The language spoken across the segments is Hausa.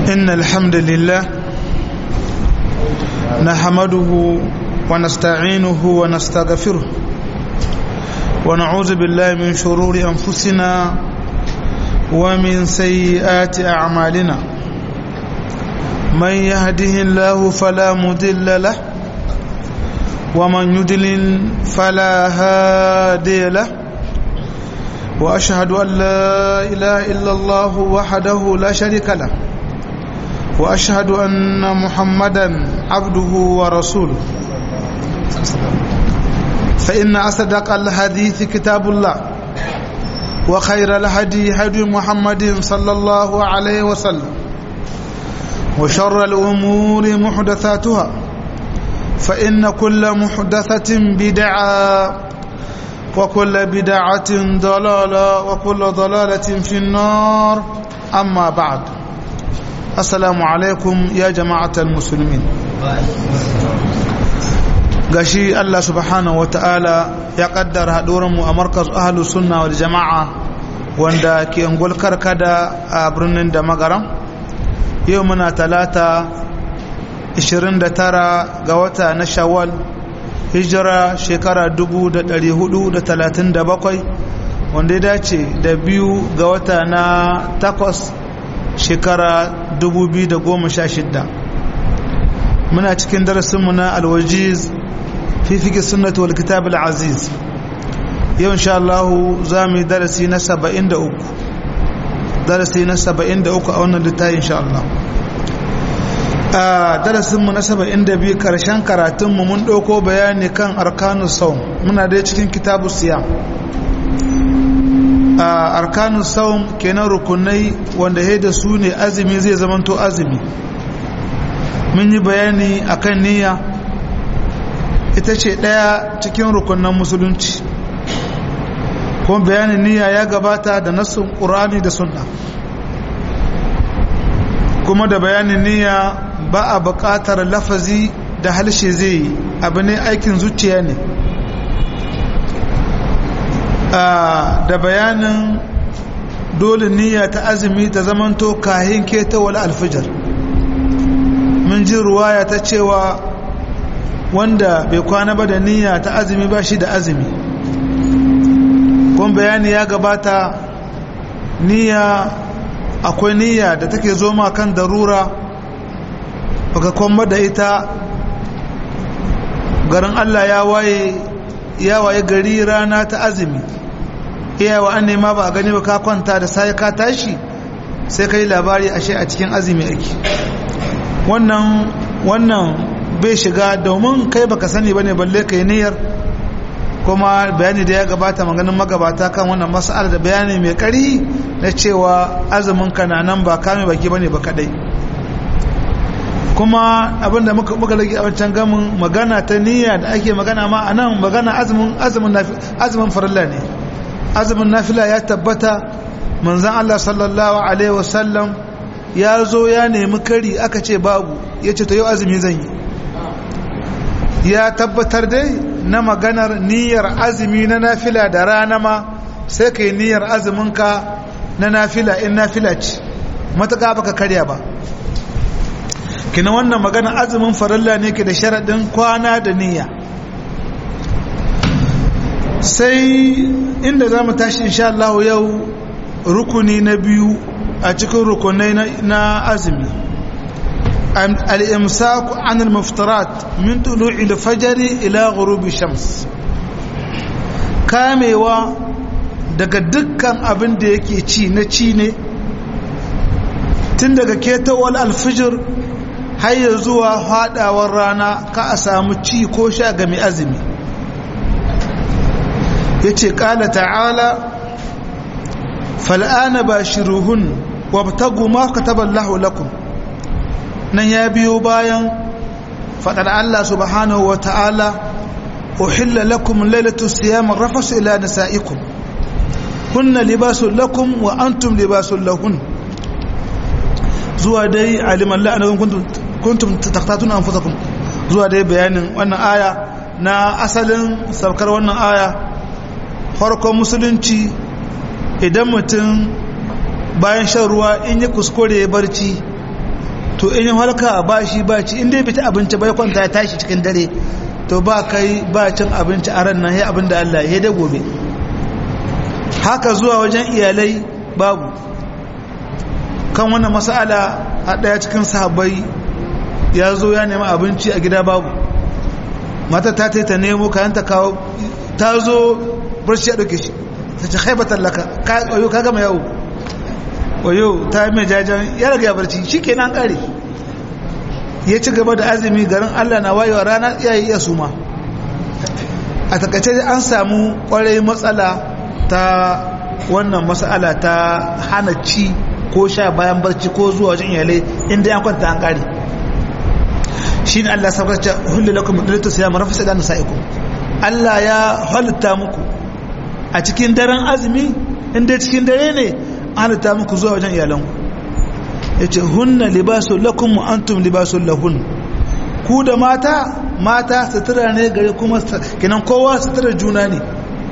إن الحمد لله نحمده ونستعينه ونستغفره ونعوذ بالله من شرور أنفسنا ومن سيئات أعمالنا من يهده الله فلا مضل له ومن يضلل فلا هادي له واشهد ان لا اله الا الله وحده لا شريك له واشهد ان محمدا عبده ورسوله فان اصدق الحديث كتاب الله وخير الهدي هدي محمد صلى الله عليه وسلم وشر الامور محدثاتها فان كل محدثه بدعه وكل بدعة ضلالة وكل ضلالة في النار أما بعد السلام عليكم يا جماعة المسلمين gashi Allah subhanahu wa ta'ala ya kaddara mu a markaz ahalus sunna wal jama'a wanda ke ungul karkada a birnin da magaram yau muna talata 29 ga wata na shawwal hijira shekara 437 wanda ya dace da biyu ga wata na takwas shekara 2016 muna cikin darasinmu na alwajiz fi fiƙi sunnatu wal kitab al-aziz yau insha Allah za mu yi darasi na 73 darasi na 73 a wannan littafi insha Allah a darasinmu na saba'in da biyu karshen karatunmu mun ɗauko bayani kan arkanu saum muna dai cikin kitabu siya a arkanu saum kenan rukunai wanda ya da su ne azumi zai zamanto azumi mun yi bayani akan niyya ita ce ɗaya cikin rukunan musulunci kuma bayanin niyya ya gabata da nassun ƙurani da sunna kuma da bayanin niyya ba a buƙatar lafazi da halshe zai yi abu ne aikin zuciya ne da bayanin dole niyya ta azumi ta zamanto kahin ketawar alfijar mun ji ruwaya ta cewa wanda bai kwana ba da niyya ta azumi ba shi da azumi kuma bayani ya gabata niyya akwai niyya da take zo ma kan darura baka kwamba da ita garin Allah ya waye ya waye gari rana ta azumi iyawa an nema ba a gani ba ka kwanta da sai ka tashi sai ka yi labari ashe a cikin azumi ake wannan wannan bai shiga domin kai baka sani bane balle kai niyyar kuma bayani da ya gabata maganin magabata kan wannan mas'ala da bayani mai kari na cewa azumin ka na nan ba kame baki bane ba kadai kuma abinda muka muka rage a wancan gamin magana ta niyya da ake magana ma a nan magana azumin azumin azumin farilla ne azumin nafila ya tabbata manzon Allah sallallahu alaihi wasallam ya zo ya nemi kari aka ce babu ya ce to yau azumi zan yi ya tabbatar dai na maganar niyyar azumi na nafila da rana ma sai ka yi niyyar azuminka na nafila in nafila ce matuƙa baka karya ba kina wannan magana azumin farilla ne ke da sharaɗin kwana da niyya sai inda za mu tashi insha Allah yau rukuni na biyu a cikin rukunai na azumi al-imsaku an al-muftarat min tulu'i al-fajr ila ghurubi shams kamewa daga dukkan abin da yake ci na ci ne tun daga ketawar alfijir har ya zuwa haɗawar rana ka a samu ci ko sha ga mai azumi ya ce ƙala ta'ala fal'ana ba shiruhun wabtagu ma ka taballahu lakum nan ya biyo bayan faɗar Allah subhanahu wa ta'ala uhilla lakum lailatu siyamin rafasu ila nisa'ikum hunna libasun lakum wa antum libasun lahun zuwa dai aliman la'anakun kuntum kuntum taqtatuna anfusakum zuwa dai bayanin wannan aya na asalin saukar wannan aya farkon musulunci idan mutum bayan shan ruwa in yi kuskure ya barci to in yi halka ba shi ba ci inda ya fita abinci bai kwanta ya tashi cikin dare to ba kai ba cin abinci a ran nan ya abin da Allah ya da gobe haka zuwa wajen iyalai babu kan wannan mas'ala a ɗaya cikin sahabbai ya zo ya nemi abinci a gida babu mata ta ta nemo kayan ta kawo ta zo barci ya ɗauke shi ta ce haibatar laka ka gama yawo wayo ta yi mai jajen ya raga ya barci shi ke nan ƙare ya ci gaba da azumi garin allah na wayewa rana iya yi iya suma a takaice an samu kwarai matsala ta wannan matsala ta hana ci ko sha bayan barci ko zuwa wajen iyalai inda ya kwanta an ƙare shi ne allah sabarci hullu lakum dalitu siya marafi sai da nasa'ikum allah ya halitta muku a cikin daren azumi inda cikin dare ne halitta muku zuwa wajen iyalanku ya ce hunna libasun lakum wa antum libasun lahun ku da mata mata sutura ne gare kuma kinan kowa sutura juna ne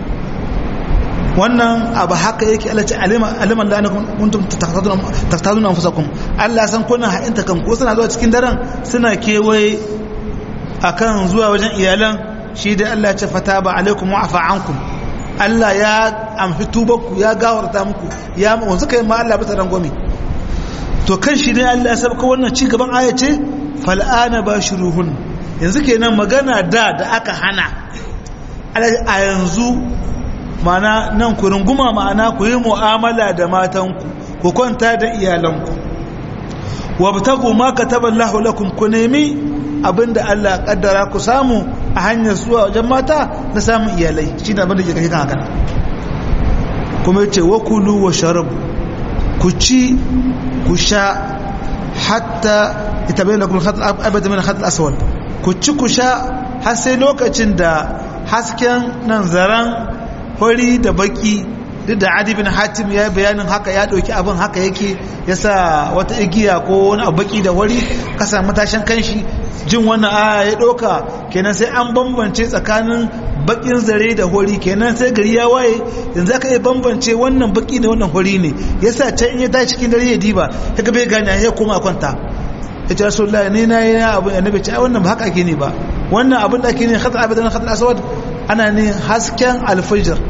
wannan abu haka yake alace aliman da ana kuntum taftazun anfusakum Allah san kuna ha'inta kan ko suna zuwa cikin daren suna kewaye akan zuwa wajen iyalan shi da Allah ce fata ba alaikum wa afa ankum Allah ya amfi tubanku ya gawarta muku ya wanzu kai ma Allah bisa rangwame to kan shi ne Allah ya sabka wannan ci gaban aya ce fal'ana bashiruhun yanzu kenan magana da da aka hana a yanzu mana nan ku runguma ma'ana ku yi mu'amala da matanku ku kwanta da iyalanku wabtagu ma kataballahu lakum ku nemi abinda Allah kaddara ku samu a hanyar zuwa wajen mata na samun iyalai shi ne abinda ke kashe kan hakan kuma yace wa kulu wa sharabu ku ci ku sha hatta ita bayyana kuma abada min khatul aswad ku ci ku sha har sai lokacin da hasken nan zaran hori da baki duk da adi bin hatim ya yi bayanin haka ya ɗauki abin haka yake ya sa wata igiya ko wani abu baki da wari kasa matashin kanshi jin wannan aya ya ɗauka kenan sai an bambance tsakanin bakin zare da hori kenan sai gari ya waye yanzu aka iya bambance wannan baki da wannan hori ne ya sa can in ya tashi cikin dare ya diba ya ga bai gane ya koma kwanta ya ce rasulullah ne na yi abin annabi ce ai wannan ba haka ake ne ba wannan abin da ake ne khatar abadan khatar aswad ana ne hasken alfajir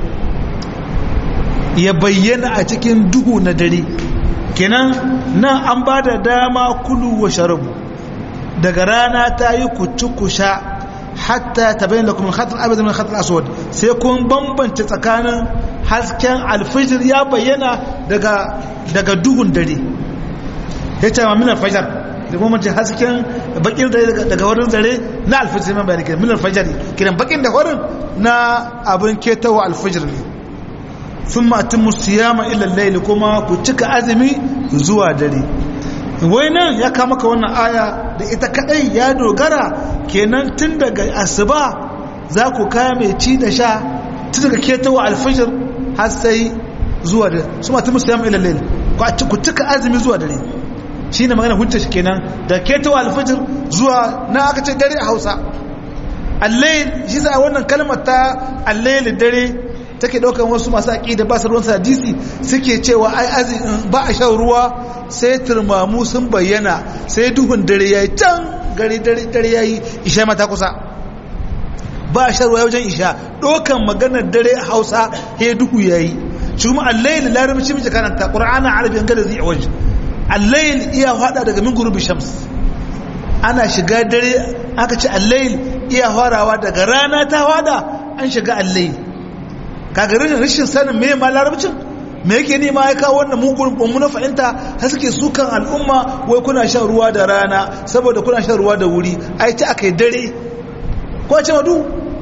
ya bayyana a cikin duhu na dare kenan nan an ba da dama kulu wa sharabu daga rana ta yi kuci kusha hatta ta bayyana kuma khatar abin min khatar aswad sai kun bambance tsakanin hasken alfajir ya bayyana daga daga duhun dare ya ce ma min alfajar da kuma mace hasken bakin dare daga wurin zare na alfajir man bayani kiran min alfajar kiran bakin da wurin na abin ketawa alfajir ne sun matin musiyama ilal laili kuma ku cika azumi zuwa dare wai nan ya kama ka wannan aya da ita kadai ya dogara kenan tun daga asuba za ku kame ci da sha tun daga ketawa alfajir har sai zuwa dare su matin musiyama ilal laili ku cika azumi zuwa dare shi ne magana hujjar shi kenan da ketawa alfajir zuwa na aka ce dare a hausa allail shi za a wannan kalmar ta allail dare take daukan wasu masu aqida ba su ruwan hadisi suke cewa ai azin ba a shan ruwa sai turmamu sun bayyana sai duhun dare yayi can gari dare dare yayi isha mata kusa ba a shan ruwa wajen isha dokan maganar dare a Hausa he duhu yayi shi kuma al-layl larabci miji karanta qur'ana arabiyyan gada zai waje al-layl iya fada daga min gurubi shams ana shiga dare aka ce al-layl iya farawa daga rana ta fada an shiga al-layl kaga rashin sanin me ma larabcin me yake ne ma ya kawo wannan mugun mu na fahimta har suke sukan al'umma wai kuna shan ruwa da rana saboda kuna shan ruwa da wuri ai ta akai dare ko a ce madu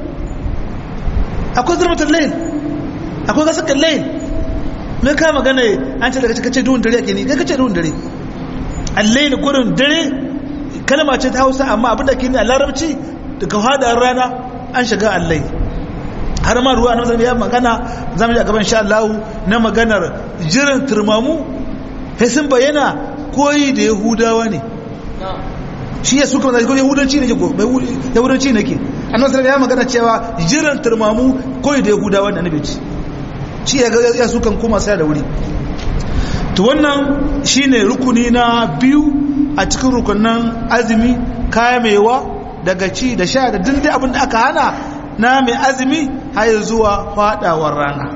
akwai zurmatar layin akwai gasakan layin me ka magana an ce daga cikin ce duhun dare ake ne kai kace duhun dare allayin gurin dare kalma ce ta hausa amma abin da ke ne a larabci daga hadar rana an shiga allai har ma ruwa na zama ya magana zamu ji a gaban sha Allah na maganar jiran turmamu sai sun bayyana koyi da yahudawa ne shi ya suka mazaki ko yahudanci ne ko yahudanci ne ke annabi sallallahu ya magana cewa jiran turmamu koyi da yahudawa ne annabi shi ya ga ya sukan kuma sai da wuri to wannan shine rukuni na biyu a cikin rukunan azumi kamewa daga ci da sha da dindin abin da aka hana na mai azumi har zuwa fadawar rana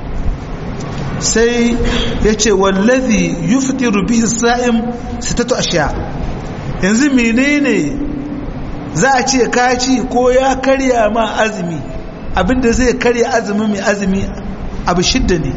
sai ya ce wallazi yuftiru bihi sa'im sitatu ashiya yanzu menene za a ce kaci ko ya karya ma azumi abinda zai karya azumi mai azumi abu shidda ne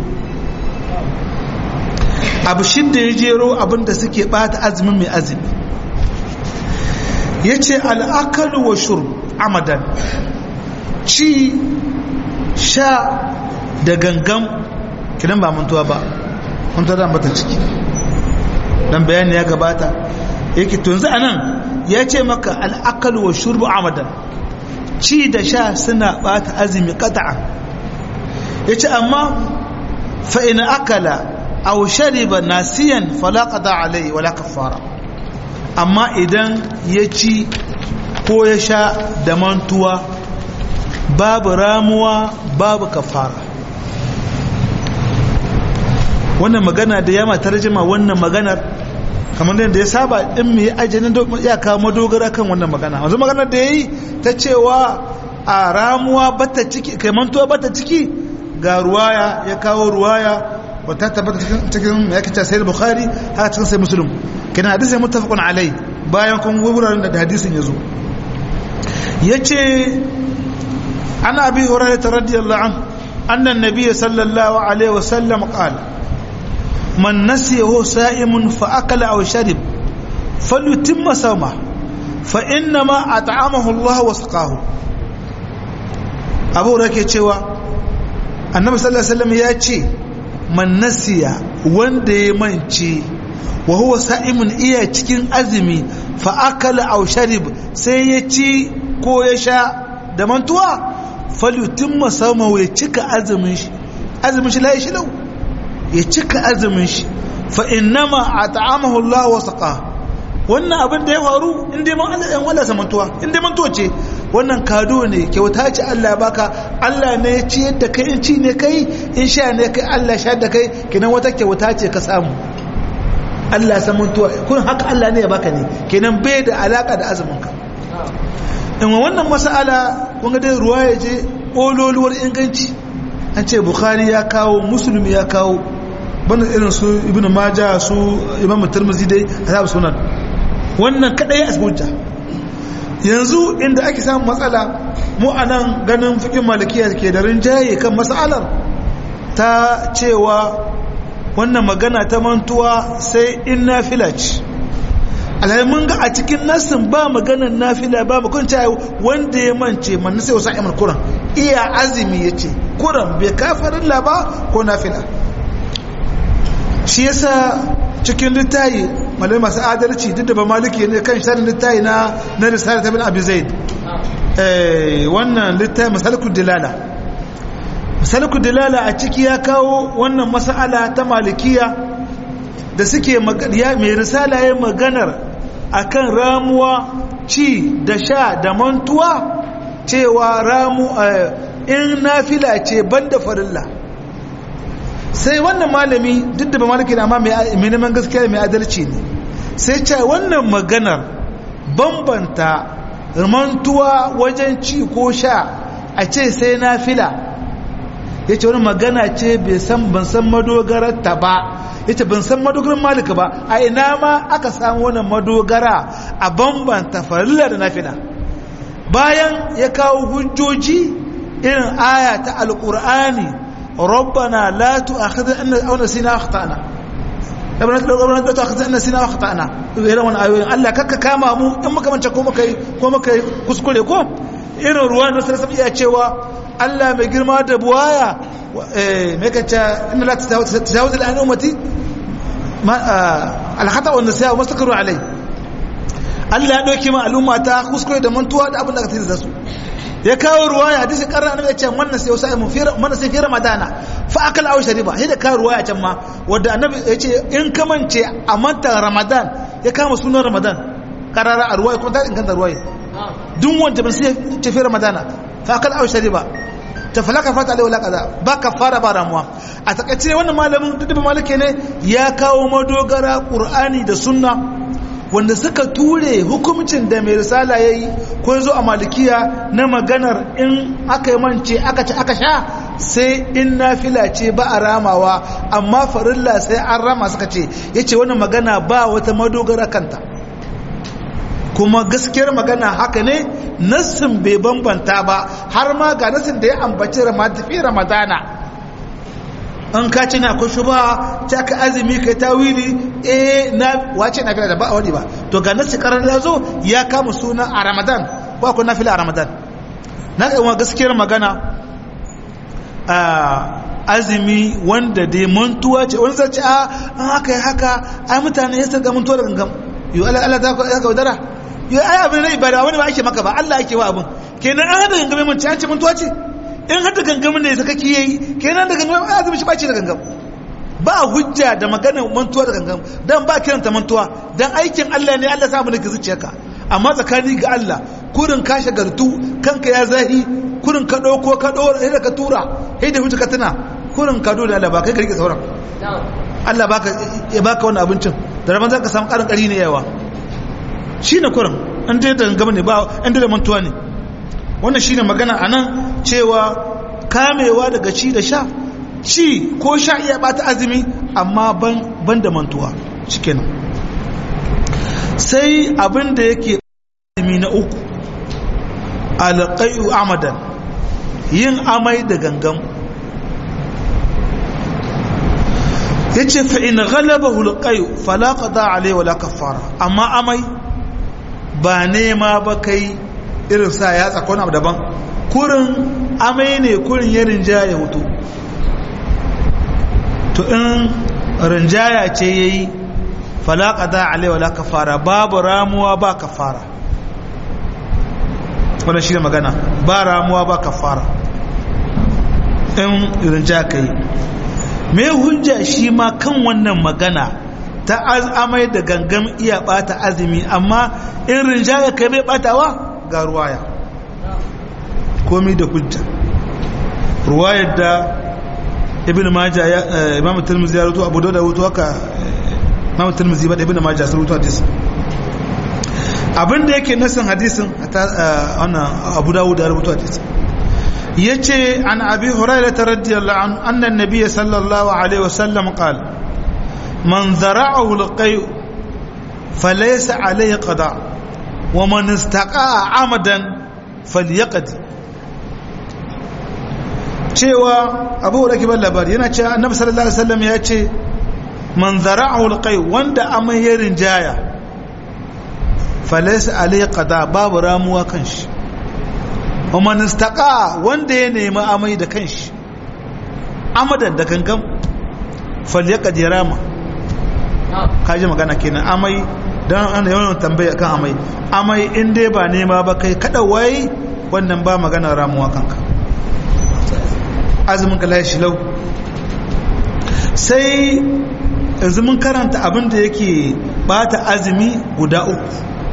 abu shidda ya jero abinda suke bata azumin mai azumi ya ce al'akalu wa shur amadan ci sha da gangan kidan ba mantuwa ba mantuwa da bata ciki dan bayani ya gabata yake tunzu anan ya ce maka al'akalu wa shurbu amadan ci da sha suna bata azumi qata'a yace amma fa in akala aw shariba nasiyan fala qada alai wala kaffara amma idan ya ci ko ya sha da mantuwa babu ramuwa babu kafara wannan magana da yama tarjima wannan maganar kamar da ya saba din mai ajinin ya kawo madogara kan wannan magana wanzu maganar da ya yi ta cewa a ramuwa bata ciki kai mantuwa bata ciki ga ruwaya ya kawo ruwaya wata tabbata cikin ya kice sai bukhari haka cikin sai muslim kina hadisi muttafaqun alai bayan kun wuraren da hadisin yazo yace ana abi hurairah radiyallahu anhu anna an-nabiy sallallahu alaihi wasallam qala man nasiyahu sa'imun fa akala aw sharib falyutimma sawma fa innama at'amahu Allah wa saqahu abu hurairah ke cewa annabi sallallahu alaihi wasallam ya ce man nasiya wanda ya mance wa huwa sa'imun iya cikin azumi fa akala aw sharib sai ya ci ko ya sha da mantuwa falyutimma sawmahu ya cika azumin shi azumin shi lai shi lau ya cika azumin shi fa innama at'amahu Allah wa saqa wannan abin da ya faru in dai man Allah ɗan wala samantuwa in dai mantuwa ce wannan kado ne kyauta ce Allah ya baka Allah ne ya ci yadda kai in ci ne kai in sha ne kai Allah sha da kai kenan wata kyauta ce ka samu Allah san mantuwa kun haka Allah ne ya baka ne kenan bai da alaka da azumin ka in wannan mas'ala kun ga dai ruwaya je ololuwar inganci an ce bukhari ya kawo muslim ya kawo banda irin su ibnu majah su imam tirmidhi dai ashabu sunan wannan kadai asbujja yanzu inda ake samun matsala mu anan ganin fikin malikiya ke da rinjaye kan matsalar ta cewa wannan magana ta mantuwa sai in nafila ce alhali mun ga a cikin nassin ba maganar nafila ba mu kun wanda ya mance man sai wasa imar kuran iya azumi yace kuran bai kafarin la ba ko nafila shi yasa cikin littayi malai masu adalci duk da ba maliki ne kan sharin littayi na na risala ta bin abi zaid wannan littayi masalikul dilala masalikul dilala a ciki ya kawo wannan mas'ala ta malikiya da suke mai risala ya maganar akan ramuwa ci da sha da mantuwa cewa ramu in nafila ce banda farilla sai wannan malami duk da ba malaki na amma mai neman gaskiya mai adalci ne sai ce wannan maganar bambanta mantuwa wajen ci ko sha a ce sai nafila ya ce wani magana ce bai san ban san madogararta ba ya ce ban san madogarar malika ba a ina ma aka samu wannan madogara a bambanta farilla da nafila bayan ya kawo hujjoji irin aya ta alkur'ani rabbana la tu'akhidna aw nasina akhtana rabbana la tu'akhidna nasina akhtana irin wannan ayoyin Allah kakka kama mu in muka mance ko muka ko muka kuskure ko irin ruwan da sai iya cewa Allah mai girma da buwaya eh me kace inna la tajawuz al ummati al-khata wa nasiya wa mastakaru alai Allah ya dauke ma al'umma ta kuskure da mantuwa da abin da ka tsira da su ya kawo ruwaya hadisi karra annabi ya ce wannan sai wasu mu fira wannan sai fi ramadana fa akala aw shariba sai da kawo ruwaya can ma wanda annabi ya ce in ka mance a manta ramadan ya kama sunan ramadan karara a ruwaya ko ta inganta ruwaya duk wanda ban sai ce fi ramadana fa akala aw shariba ta falaka fata alai wala kaza ba kafara ba ramuwa a takaice wannan malamin duk da malike ne ya kawo madogara qur'ani da sunna wanda suka ture hukumcin da mai risala ya yi ko zo a malikiya na maganar in aka yi mance aka ci aka sha sai in nafila ce ba a ramawa amma farilla sai an rama suka ce ya ce wani magana ba wata madogara kanta kuma gaskiyar magana haka ne nassin bai bambanta ba har ma ga nassin da ya ambaci fi ramadana an ka ce na akwai shuba ta ka azumi kai tawili eh na wace na fila da ba a wani ba to ga nassi karar da zo ya kama suna a ramadan ba ku nafila a ramadan na ga gaskiyar magana azumi wanda dai mantuwa ce wani zai ce a an haka ya haka ai mutane ya sarga mantuwa da gangam yi ala ala ta ka wadara yi ai abin na ibada wani ba ake maka ba Allah ake wa abin kenan an hada gangame mun ci an ce mantuwa ce in hada gangamin ne saka ki yayi kenan da gangamin azumi shi ba ce da gangam ba hujja da magana mantuwa da gangam dan ba kiranta mantuwa dan aikin Allah ne Allah samu ne ka zuciyarka amma tsakani ga Allah kurin ka shagartu kanka ya zahi kurin ka ɗauko ka ɗora sai da ka tura sai da hutu ka tuna kurin ka dole Allah ba kai ka rike sauran Allah baka ya baka wannan abincin da rabon za ka samu ƙarin ƙari ne yawa shi ne kurin an dai da gaba ne ba an dai da mantuwa ne wannan shi ne magana a nan cewa kamewa daga ci da sha ci ko sha iya bata azumi amma ban da mantuwa shi kenan sai abin da yake azumi na uku alƙai'u amadan yin amai da gangan ya ce fa'in galaba hulƙai'u falaka da alai wala kafara amma amai ba nema ba kai irin sa ya tsakon abu daban kurin amai ne kurin ya rinjaya hutu to in rinjaya ce ya yi falaka da alai wala kafara babu ramuwa ba kafara wannan shi ne magana ba ramuwa ba kafara in rinja ka yi mai hujja shi ma kan wannan magana ta amai da gangan iya bata azumi amma in rinja ya kai mai batawa ga ruwaya komi da hujja ruwayar da ibn maja imam tirmidhi ya rutu abu da rutu haka imam tirmidhi ba da ibn maja sun rutu hadisi abinda yake nasin hadisin wannan abu dawud ya rubuta hadisi yace an abi hurairah radiyallahu anhu anna an-nabiy sallallahu alaihi wasallam qala man zara'ahu al-qay falaysa alayhi qada wa man istaqa'a amadan falyaqdi cewa abu hurairah kiban labari yana cewa annabi sallallahu alaihi wasallam ya ce man zara'ahu al-qay wanda amai ya rinjaya falaisa alai qada babu ramuwa kanshi kuma nistaqa wanda ya nemi amai da kanshi amadan da gangan falyaqad yarama kaji magana kenan amai dan ana yawan tambaya kan amai amai in dai ba nema ba kai kada wai wannan ba magana ramuwa kanka azumin ka lashi lau sai yanzu mun karanta abin da yake bata azumi guda uku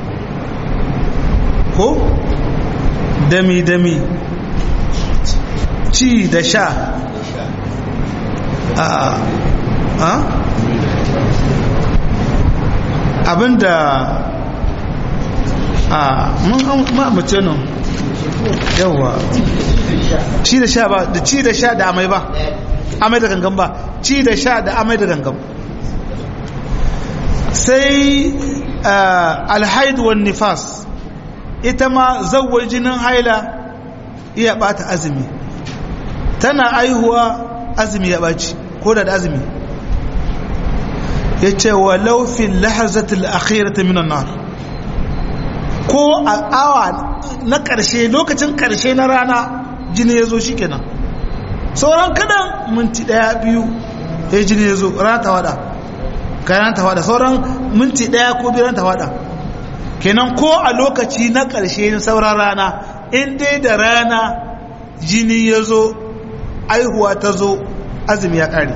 ko dami-dami ci da sha a a abinda a mun mace nan yawa ci da sha ba da ci da sha da amai ba amai da gangan ba ci da sha da amai da gangan sai alhaidu wan nifas ita ma zawar jinin haila iya bata azumi tana aihuwa azumi ya baci ko da azumi ya ce wa laufin lahazatul akhirata minan nar ko a awa na ƙarshe lokacin ƙarshe na rana jini ya zo shi kenan sauran kadan minti ɗaya biyu ya jini ya zo rana ta wada kayan ta wada sauran minti ɗaya ko biyu rana ta wada kenan ko a lokaci na ƙarshe na sauran rana in dai da rana jini ya zo aihuwa ta zo azumi ya ƙare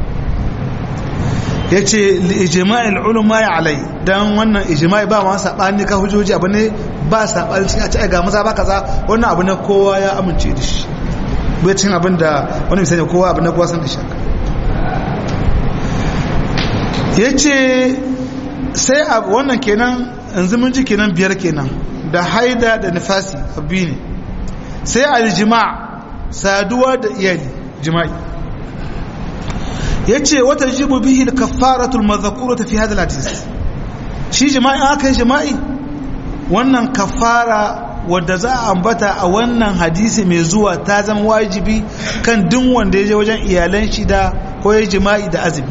ya ce ijima'il ulama ya alai don wannan ijima'i ba wani saɓani ka hujjoji abu ne ba saɓani cikin a ci ga maza ba kaza wannan abu ne kowa ya amince da shi bai cin abin da wani misali kowa abu ne kowa san da shaka ya ce sai a wannan kenan yanzu mun ji kenan biyar kenan da haida da nifasi abu ne sai aljima saduwa da iyali jima'i ya ce wata jibu bihi kafaratul mazakura ta fi hadal hadis shi jima'i aka yi jima'i wannan kafara wadda za a ambata a wannan hadisi mai zuwa ta zama wajibi kan duk wanda ya je wajen iyalan shi da ko ya jima'i da azumi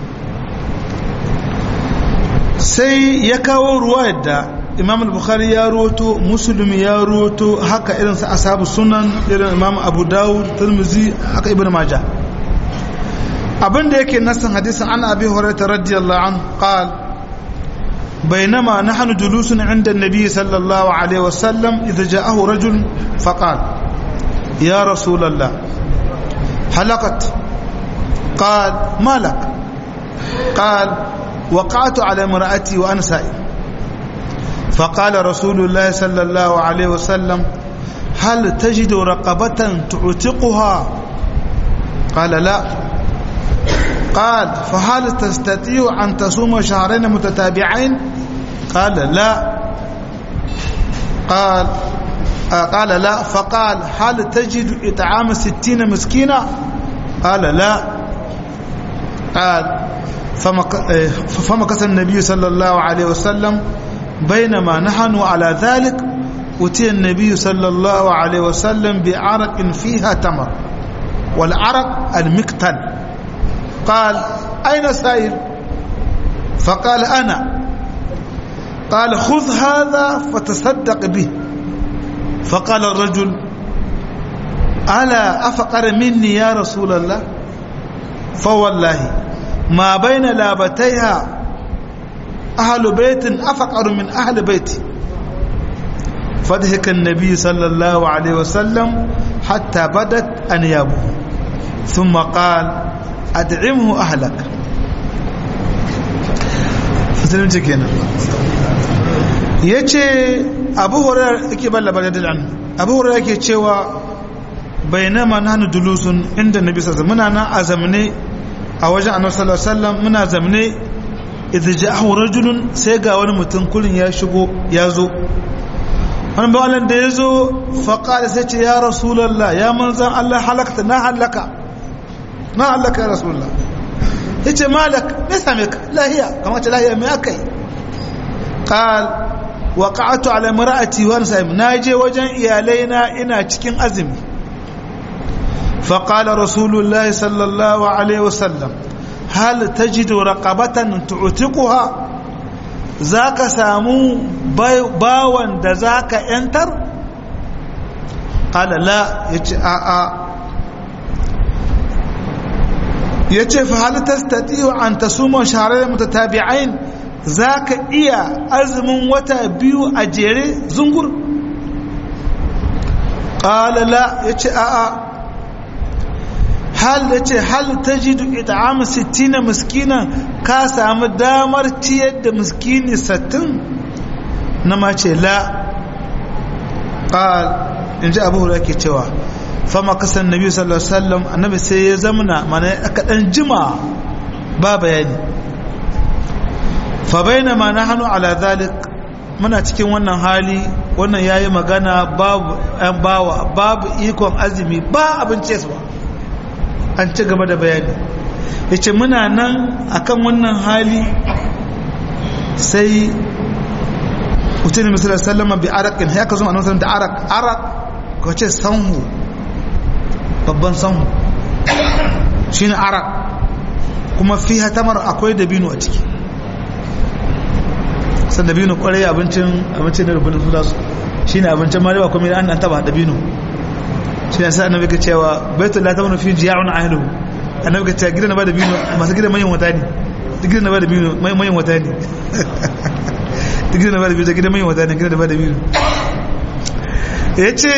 sai ya kawo ruwa yadda imam al-bukhari ya roto muslim ya roto haka irin sa ashabu sunan irin imam abu dawud tirmidhi haka ibnu majah abinda yake nasan hadisin an abi hurairah radiyallahu an qal بينما نحن جلوس عند النبي صلى الله عليه وسلم إذا جاءه رجل فقال يا رسول الله حلقت قال ما لك قال وقعت على امرأتي وأنا سائل فقال رسول الله صلى الله عليه وسلم هل تجد رقبة تعتقها قال لا قال فهل تستطيع أن تصوم شهرين متتابعين قال لا قال قال لا فقال هل تجد إطعام ستين مسكينة قال لا قال فمكث النبي صلى الله عليه وسلم بينما نحن على ذلك أتي النبي صلى الله عليه وسلم بعرق فيها تمر والعرق المكتل قال أين سائل فقال أنا قال خذ هذا فتصدق به فقال الرجل ألا أفقر مني يا رسول الله فوالله ما بين لابتيها أهل بيت أفقر من أهل بيتي فضحك النبي صلى الله عليه وسلم حتى بدت أنيابه ثم قال أدعمه أهلك musulunci kenan ya ce abu horar yake ban labarai da an abu horar yake cewa bai nama na hannu dulusun inda nabi sassa muna nan a zamane a wajen annabi sallallahu alaihi wasallam muna zamane idza ja'ahu rajulun sai ga wani mutum kullun ya shigo ya zo wani bawalan da ya zo faƙa sai ce ya rasulallah ya manzan Allah halakta na halaka na halaka ya rasulallah ya ce malak me same ka lahiya kamar ce lahiya me aka yi ƙal wa ƙa'atu ala mara'ati wa sa'im na je wajen iyalai na ina cikin azumi faƙala rasulullahi sallallahu alaihi wasallam hal tajidu raqabatan tu'tiquha za ka samu bawan da za ka ‘yantar? alala ya ce a'a ya ce fa halittar statiyo an ta suma shahararren mutatabi'ain za ka iya azumin wata biyu a jere zungur? alala ya ce a'a hal ya ce hal ta ji ita'am sittina miskina ka samu damar ciyar da miskini sattin na mace la ƙal in ji abu hura ke cewa fama kasan nabi sallallahu alaihi wasallam annabi sai ya zamana mana aka dan jima ba bayani fa baina ma nahnu ala zalik muna cikin wannan hali wannan yayi magana babu an bawa babu ikon azumi ba abin cewa an ci gaba da bayani ya ce muna nan akan wannan hali sai mutum misalar sallama bi arakin ya ka zo a nasarar da arak arak ka ce sanhu babban sanhu shi ne arak kuma fi hatamar akwai dabino a ciki san dabino kwarai abincin abincin da rubutun su da su shi ne abincin marewa kuma an taba dabino shi ne sai annabi ka cewa baitul la tamanu fi jiya'un ahluhu annabi ka cewa gidan na ba da bino masu gidan manyan wata ne duk gidan na ba da bino manyan wata ne duk gidan na ba da bino gidan manyan wata ne gidan na ba da bino yace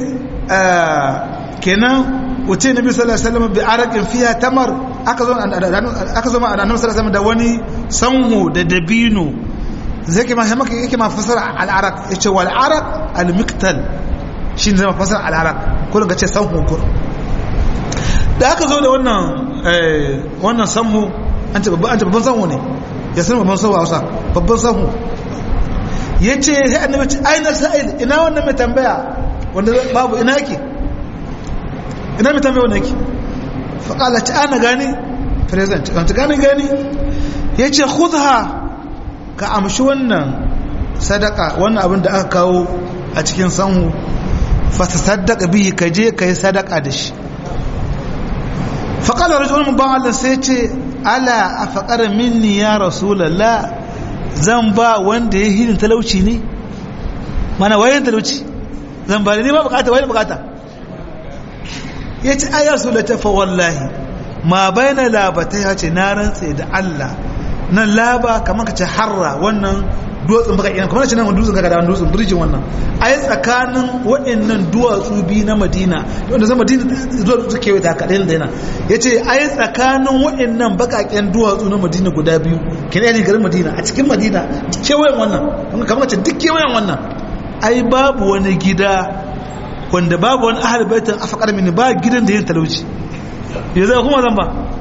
kenan wuce nabi sallallahu alaihi wasallam bi araqin fiha tamar aka zo aka zo annabi sallallahu alaihi wasallam da wani sanhu da dabino zai ke ma yake ma fasara al-araq yace wal araq al-miktal shi ne zama fasar al'arak ko daga ce sanhu kur da aka zo da wannan wannan sanhu an ce babban sanhu ne ya san babban sanhu a hausa babban sahu ya ce sai annabi ce aina sa'il ina wannan mai tambaya wanda babu ina yake ina mai tambaya wanda yake faƙala ta ana gani present ta gani gani ya ce khudha ka amshi wannan sadaka wannan abin da aka kawo a cikin sanhu fata sadaka biyu ka je ka yi sadaka da shi faƙala rajulun ban Allah sai ce ala a faƙar minni ya rasulallah zan ba wanda ya hinin talauci ne mana wayan talauci zan ba da ne ba bukata wayan bukata ya ce ayar su da tafa wallahi ma bayana labatai ya ce na rantse da Allah nan laba kamar ka ce harra wannan duwatsun baka ina kamar ce nan dutsen kaga da dutsen birjin wannan ai tsakanin waɗannan duwatsu biyu na Madina wanda zan Madina zuwa su kewaye ta kaɗai da yana yace ai tsakanin waɗannan bakaken duwatsu na Madina guda biyu kenan ne garin Madina a cikin Madina kewayen wannan kamar ce duk kewayen wannan ai babu wani gida wanda babu wani ahal baitin afakar mini ba gidan da yin talauci ya zai kuma zan ba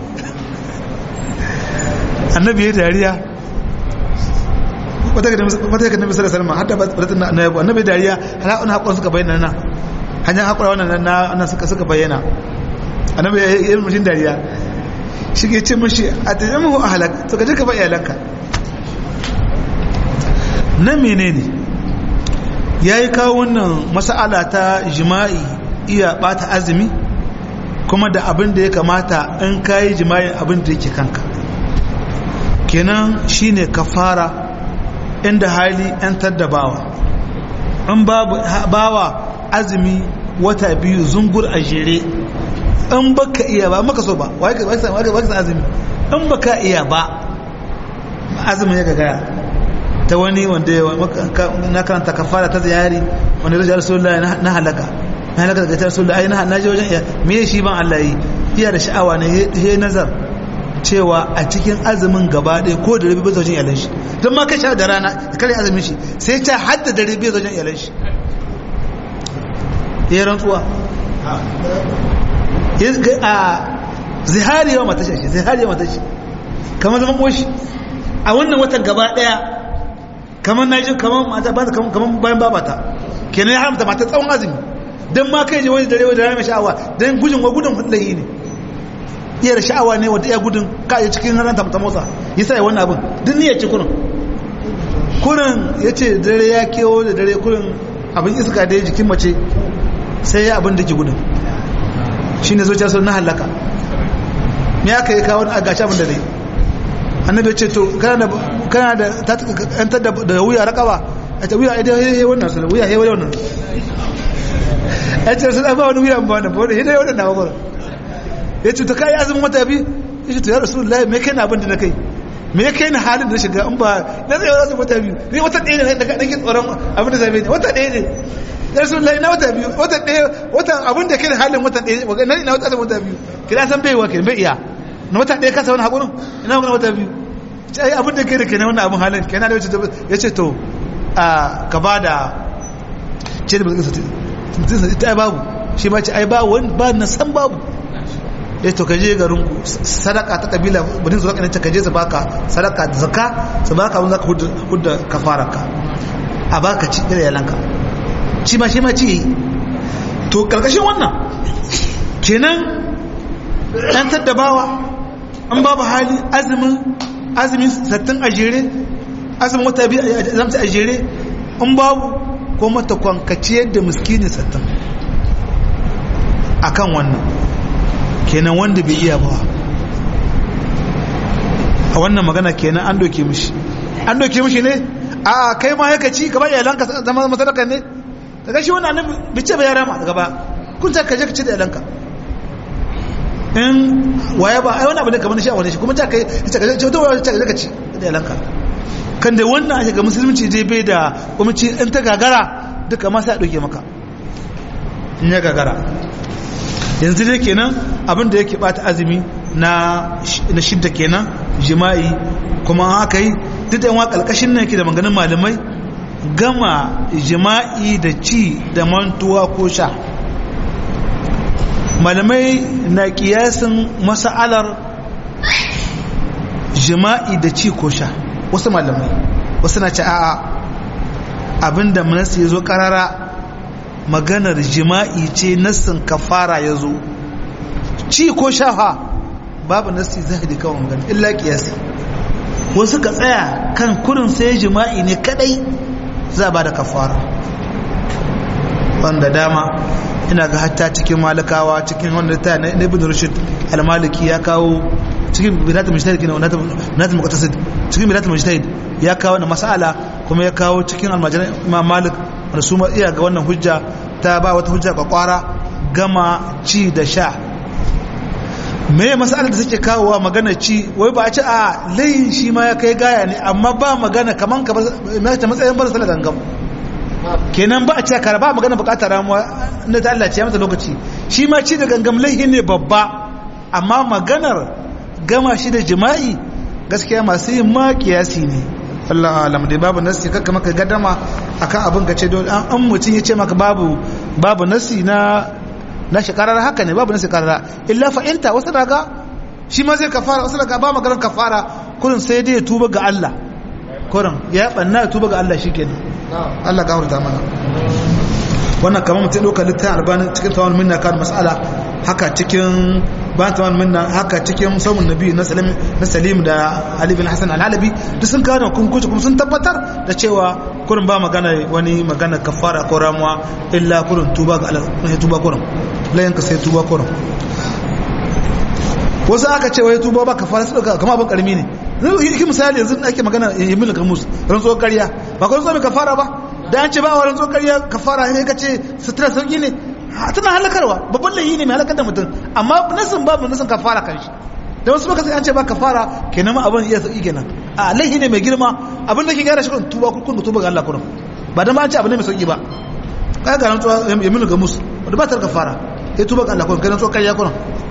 annabi ya dariya wata ga nabi sallallahu alaihi wasallam hatta batun na yabo annabi dariya har an hakon suka bayyana nan hanyar hakura wannan na nan suka suka bayyana annabi ya yi mushin dariya shi ke ce mashi a tajamu ahlak to ka je ka ba iyalanka na menene yayi kawo wannan mas'ala ta jima'i iya bata azumi kuma da abin da ya kamata in kayi jima'in abin da yake kanka kenan shine kafara inda hali yantar da bawa in babu bawa azumi wata biyu zungur a jere in baka iya ba maka so ba wai ka azumi in baka iya ba azumin ya gagaya ta wani wanda na karanta kafara ta ziyari wanda zai rasulullah na halaka na halaka daga ta rasulullah ai na je wajen iya me shi ban Allah yi iya da sha'awa ne he nazar cewa a cikin azumin gaba ɗaya ko da rabi bai zaujin iyalan shi don ma kai sha da rana da kare azumin shi sai ta hadda da rabi bai zaujin iyalan shi ya rantsuwa a zihari yawa mata shi zihari yawa mata shi kamar zaman ƙoshi a wannan watan gaba ɗaya kamar na ji kamar mata ba kamar bayan babata kenan ya haramta mata tsawon azumi don ma kai je wani dare wani dare mai sha'awa don gudun wa gudun lahi ne iya da sha'awa ne wanda iya gudun kaji cikin ranta ta motsa ya sa wani abin duk niyyar ci kurin kurin ya ce dare ya kewo da dare kurin abin iska da ya jikin mace sai ya abin da ke gudun shi ne zuciya sun na halaka me aka yi kawo a gashi abin da dai annabi ce to kana da yantar da wuya rakawa a ta wuya a dai wannan su wuya ya wannan ya ce sun ba wani wuya ba wannan ba wani hidai wannan na wakwara ya ce to kai azumin wata bi ya ce to ya rasu lai me kai na abin da na kai me ya kai na halin da shiga in ba na zai azumin wata biyu ne wata ɗaya ne daga ɗan tsoron abin da zabe ne wata ɗaya ne ya rasu lai na wata biyu wata ɗaya wata abin da kai da halin wata ɗaya na ina wata wata biyu kira san bai wa kai bai iya na wata ɗaya kasa wani haƙurin ina wani wata biyu ce ai abin da kai da kai na wani abin halin kai na da ya ce to ka ba da ce da ba zai mutum ta ai babu shi ma ce ai ba wani ba na san babu ya to kaje garin ku sadaka ta kabila budin zuwa kanin kaje su baka sadaka da zakka su baka abin zaka hudda kafaraka a baka ci da yalanka shi ma shi ma ci to karkashin wannan kenan dan taddabawa an babu hali azumin azumin sattin a jere azumin wata biyu zamta a jere in babu ko mata kwankaciyar da miskini sattin akan wannan kenan wanda bai iya ba a wannan magana kenan an doke mishi an doke mishi ne a kai ma yaka ci gaba iyalanka zama masadaka ne daga shi wannan annabi bice bai yara ma daga ba kun ta kaje ka ci da iyalanka in waye ba ai wani abu ne kamar shi a wani shi kuma ta kai ta kaje ta wani ta kaje ka ci da iyalanka kan da wannan ake ga musulunci je bai da kuma ci in ta gagara duka ma sai a doke maka in ya gagara yanzu dai kenan abin da yake bata azumi na na shidda kenan jima'i kuma haka yi duk da yawan kalkashin nan yake da maganin malamai gama jima'i da ci da mantuwa ko sha malamai na kiyasin masa'alar jima'i da ci ko sha wasu malamai wasu na ce a'a abinda nasi ya zo karara maganar jima'i ce nassin kafara ya zo ci ko shafa babu nasi zahiri kawai magana illa kiyasi wasu ka tsaya kan kurin sai jima'i ne kadai za ba da kafara wanda dama ina ga hatta cikin malakawa cikin wanda ta na ibn rushd al-maliki ya kawo cikin bidatul mujtahid kina natul muqtasid cikin bidatul mujtahid ya kawo wannan mas'ala kuma ya kawo cikin almajiran imam malik wanda su ma iya ga wannan hujja ta ba wata hujja kwakwara gama ci da sha me mas'alar da suke kawowa magana ci wai ba a ci a layin shi ma ya kai gaya ne amma ba magana kaman ka matsayin bar sallar gangam kenan ba a ce kara ba magana bukatar ramuwa na ta Allah ce ya mata lokaci shi ma ci da gangam laihi ne babba amma maganar gama shi da jima'i gaskiya masu yin ma kiyasi ne Allah alam dai babu nasi kakka maka gadama akan abin ka ce dole an mutum ya ce maka babu babu nasi na na shi karar haka ne babu nasi karar illa fa'inta wasu daga shi ma zai kafara wasu daga ba maganar kafara kurin sai dai ya tuba ga Allah kurin ya banna ya tuba ga Allah shikenan Allah gafarta mana wannan kamar mutum ɗauka littafin albanin cikin tawon minna kan mas'ala haka cikin bayan tawon minna haka cikin saumin nabi na salim da ali bin hassan al'alabi duk sun kawo kun kuce kuma sun tabbatar da cewa kurin ba magana wani magana kafara ko ramuwa illa kurin tuba ga Allah sai tuba kurin layan ka sai tuba kurin wasu aka ce wai tuba ba kafara su dauka kamar abin karmi ne yi misali yanzu ake magana yamin kamus rantsuwar karya ba kawai zo kafara ba da an ce ba wa rantsuwar karya kafara ne ka ce sutura sauki ne tana halakarwa babban layi ne mai halakar da mutum amma nasin babu nasin kafara kan shi da wasu baka sai an ce ba kafara kenan ma abin iya sauki kenan a laihi ne mai girma abin da ke gyara shi kun tuba kun tuba ga Allah kurum ba da ma an ce abin ne mai sauki ba kai ga rantsuwa yamin kamus wanda ba ta kafara ya tuba ga Allah kurum kai rantsuwar karya kurum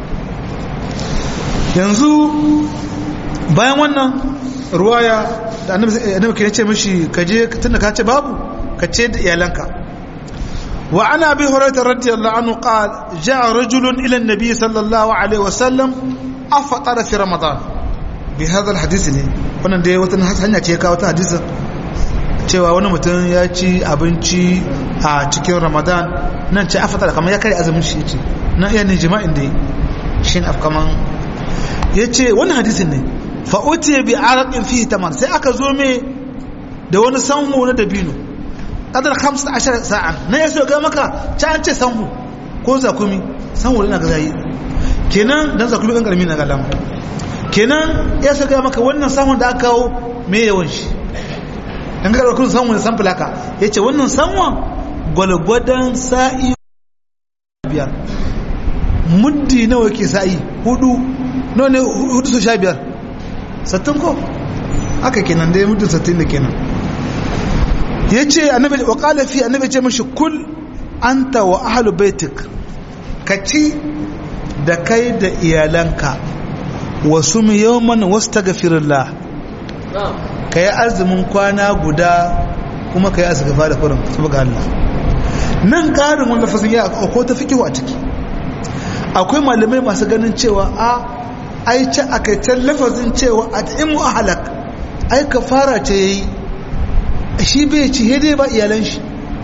yanzu bayan wannan ruwaya da annabi ke ce mishi kaje tunda ka ce babu ka ce da iyalanka wa ana bi hurairah radiyallahu anhu qala jaa rajulun ila an-nabi sallallahu alaihi wasallam afatara fi ramadan bi hadha al-hadith ne wannan dai wata hanya ce ka wata hadisin cewa wani mutum ya ci abinci a cikin ramadan nan ce afatara kamar ya kare azumin shi ce nan iya ne jima'in da shi ne afkaman ya ce wani hadisin ne fa'uti bi arakin fi tamar sai aka zo mai da wani sanhu na dabino ƙadar 15 sa'an na ya so ga maka ci an ce sanhu ko zakumi sanhu da na ga zayi kenan dan zakumi ɗan ƙarami na galama kenan ya so ga maka wannan sanhun da aka kawo mai yawan shi dan ga ƙarfin sanhu da san fulaka ya ce wannan sanhun gwalgwadon sa'i biyar muddi nawa ke sa'i hudu nawa ne hudu su sha biyar sattin ko haka kenan dai muddin sattin da kenan ya ce annabi wa qala fi annabi ce mashi kul anta wa ahlu baitik ka ci da kai da iyalanka wa sum yawman wastaghfirullah ka yi azumin kwana guda kuma ka yi azgafa da kurin saboda Allah nan karin wanda fasin ya ko ta fikihu a ciki akwai malamai masu ganin cewa a ai ce a kaitar lafazin cewa a ta'imu a halak ai ka fara ce ya yi shi bai ci hede ba iyalan shi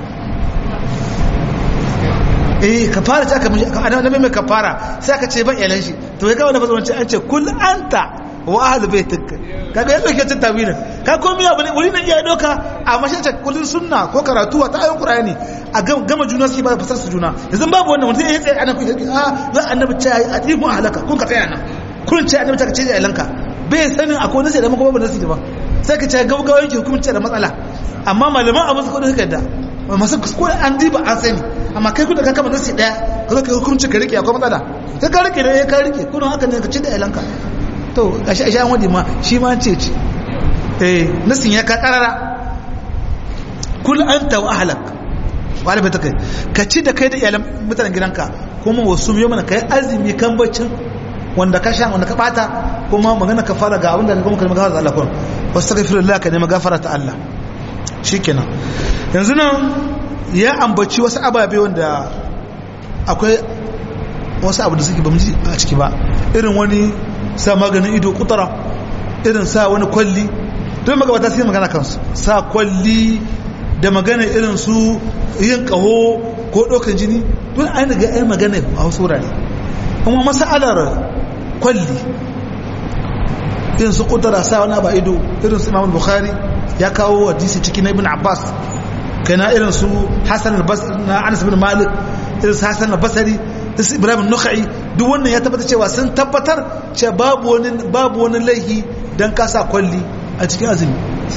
eh ka fara ce aka annabi mai ka fara sai aka ce ba iyalan shi to ya kawo lafazin wancan an ce kul anta wa ahlu baitik kaga yadda ke tattabi ne ka komi abu ne wuri na iya doka a mashaita kullun sunna ko karatu ta ayon qur'ani a gama juna su ba fasar su juna yanzu babu wannan mutum ya tsaye ana ku a za annabi ce a tifu halaka kun ka tsaya nan kun ce annabi ta ce da ilanka bai sanin akwai nasi da maka babu nasi ba sai ka ce gaugawa yake hukunci da matsala amma malaman abin su kudi suka da masu ko an diba an sani amma kai kuda ka kama nasi daya ka zo ka hukunci ka rike akwai matsala sai ka rike ne ka rike kuna haka ne ka ce da ilanka to gashi a sha wadi ma shi ma ce ce eh nasin ya ka karara kul anta wa ahlak wa alba kai ka ci da kai da iyalan mutanen gidanka kuma wasu yau mana kai azumi kan baccin wanda ka sha wanda ka bata kuma magana ka fara ga abin da kuma kalmar gafara Allah kun wastaghfirullah ka nemi gafara ta Allah shikenan yanzu nan ya ambaci wasu ababe wanda akwai wasu abu da suke bamu ji a ciki ba irin wani sa maganin ido kutara irin sa wani kwalli don magabata sai magana kansu sa kwalli da magana irin su yin kaho ko ɗaukan jini don an daga ai magana a wasu wurare kuma masalar kwalli irin su kudura sa wani abu ido irin su imam bukhari ya kawo hadisi cikin ibn abbas kana irin su hasan na anas bin malik irin su hasan al-basri su ibrahim nukhai duk wannan ya tabbata cewa sun tabbatar cewa babu wani babu wani laihi dan kasa kwalli a cikin azumi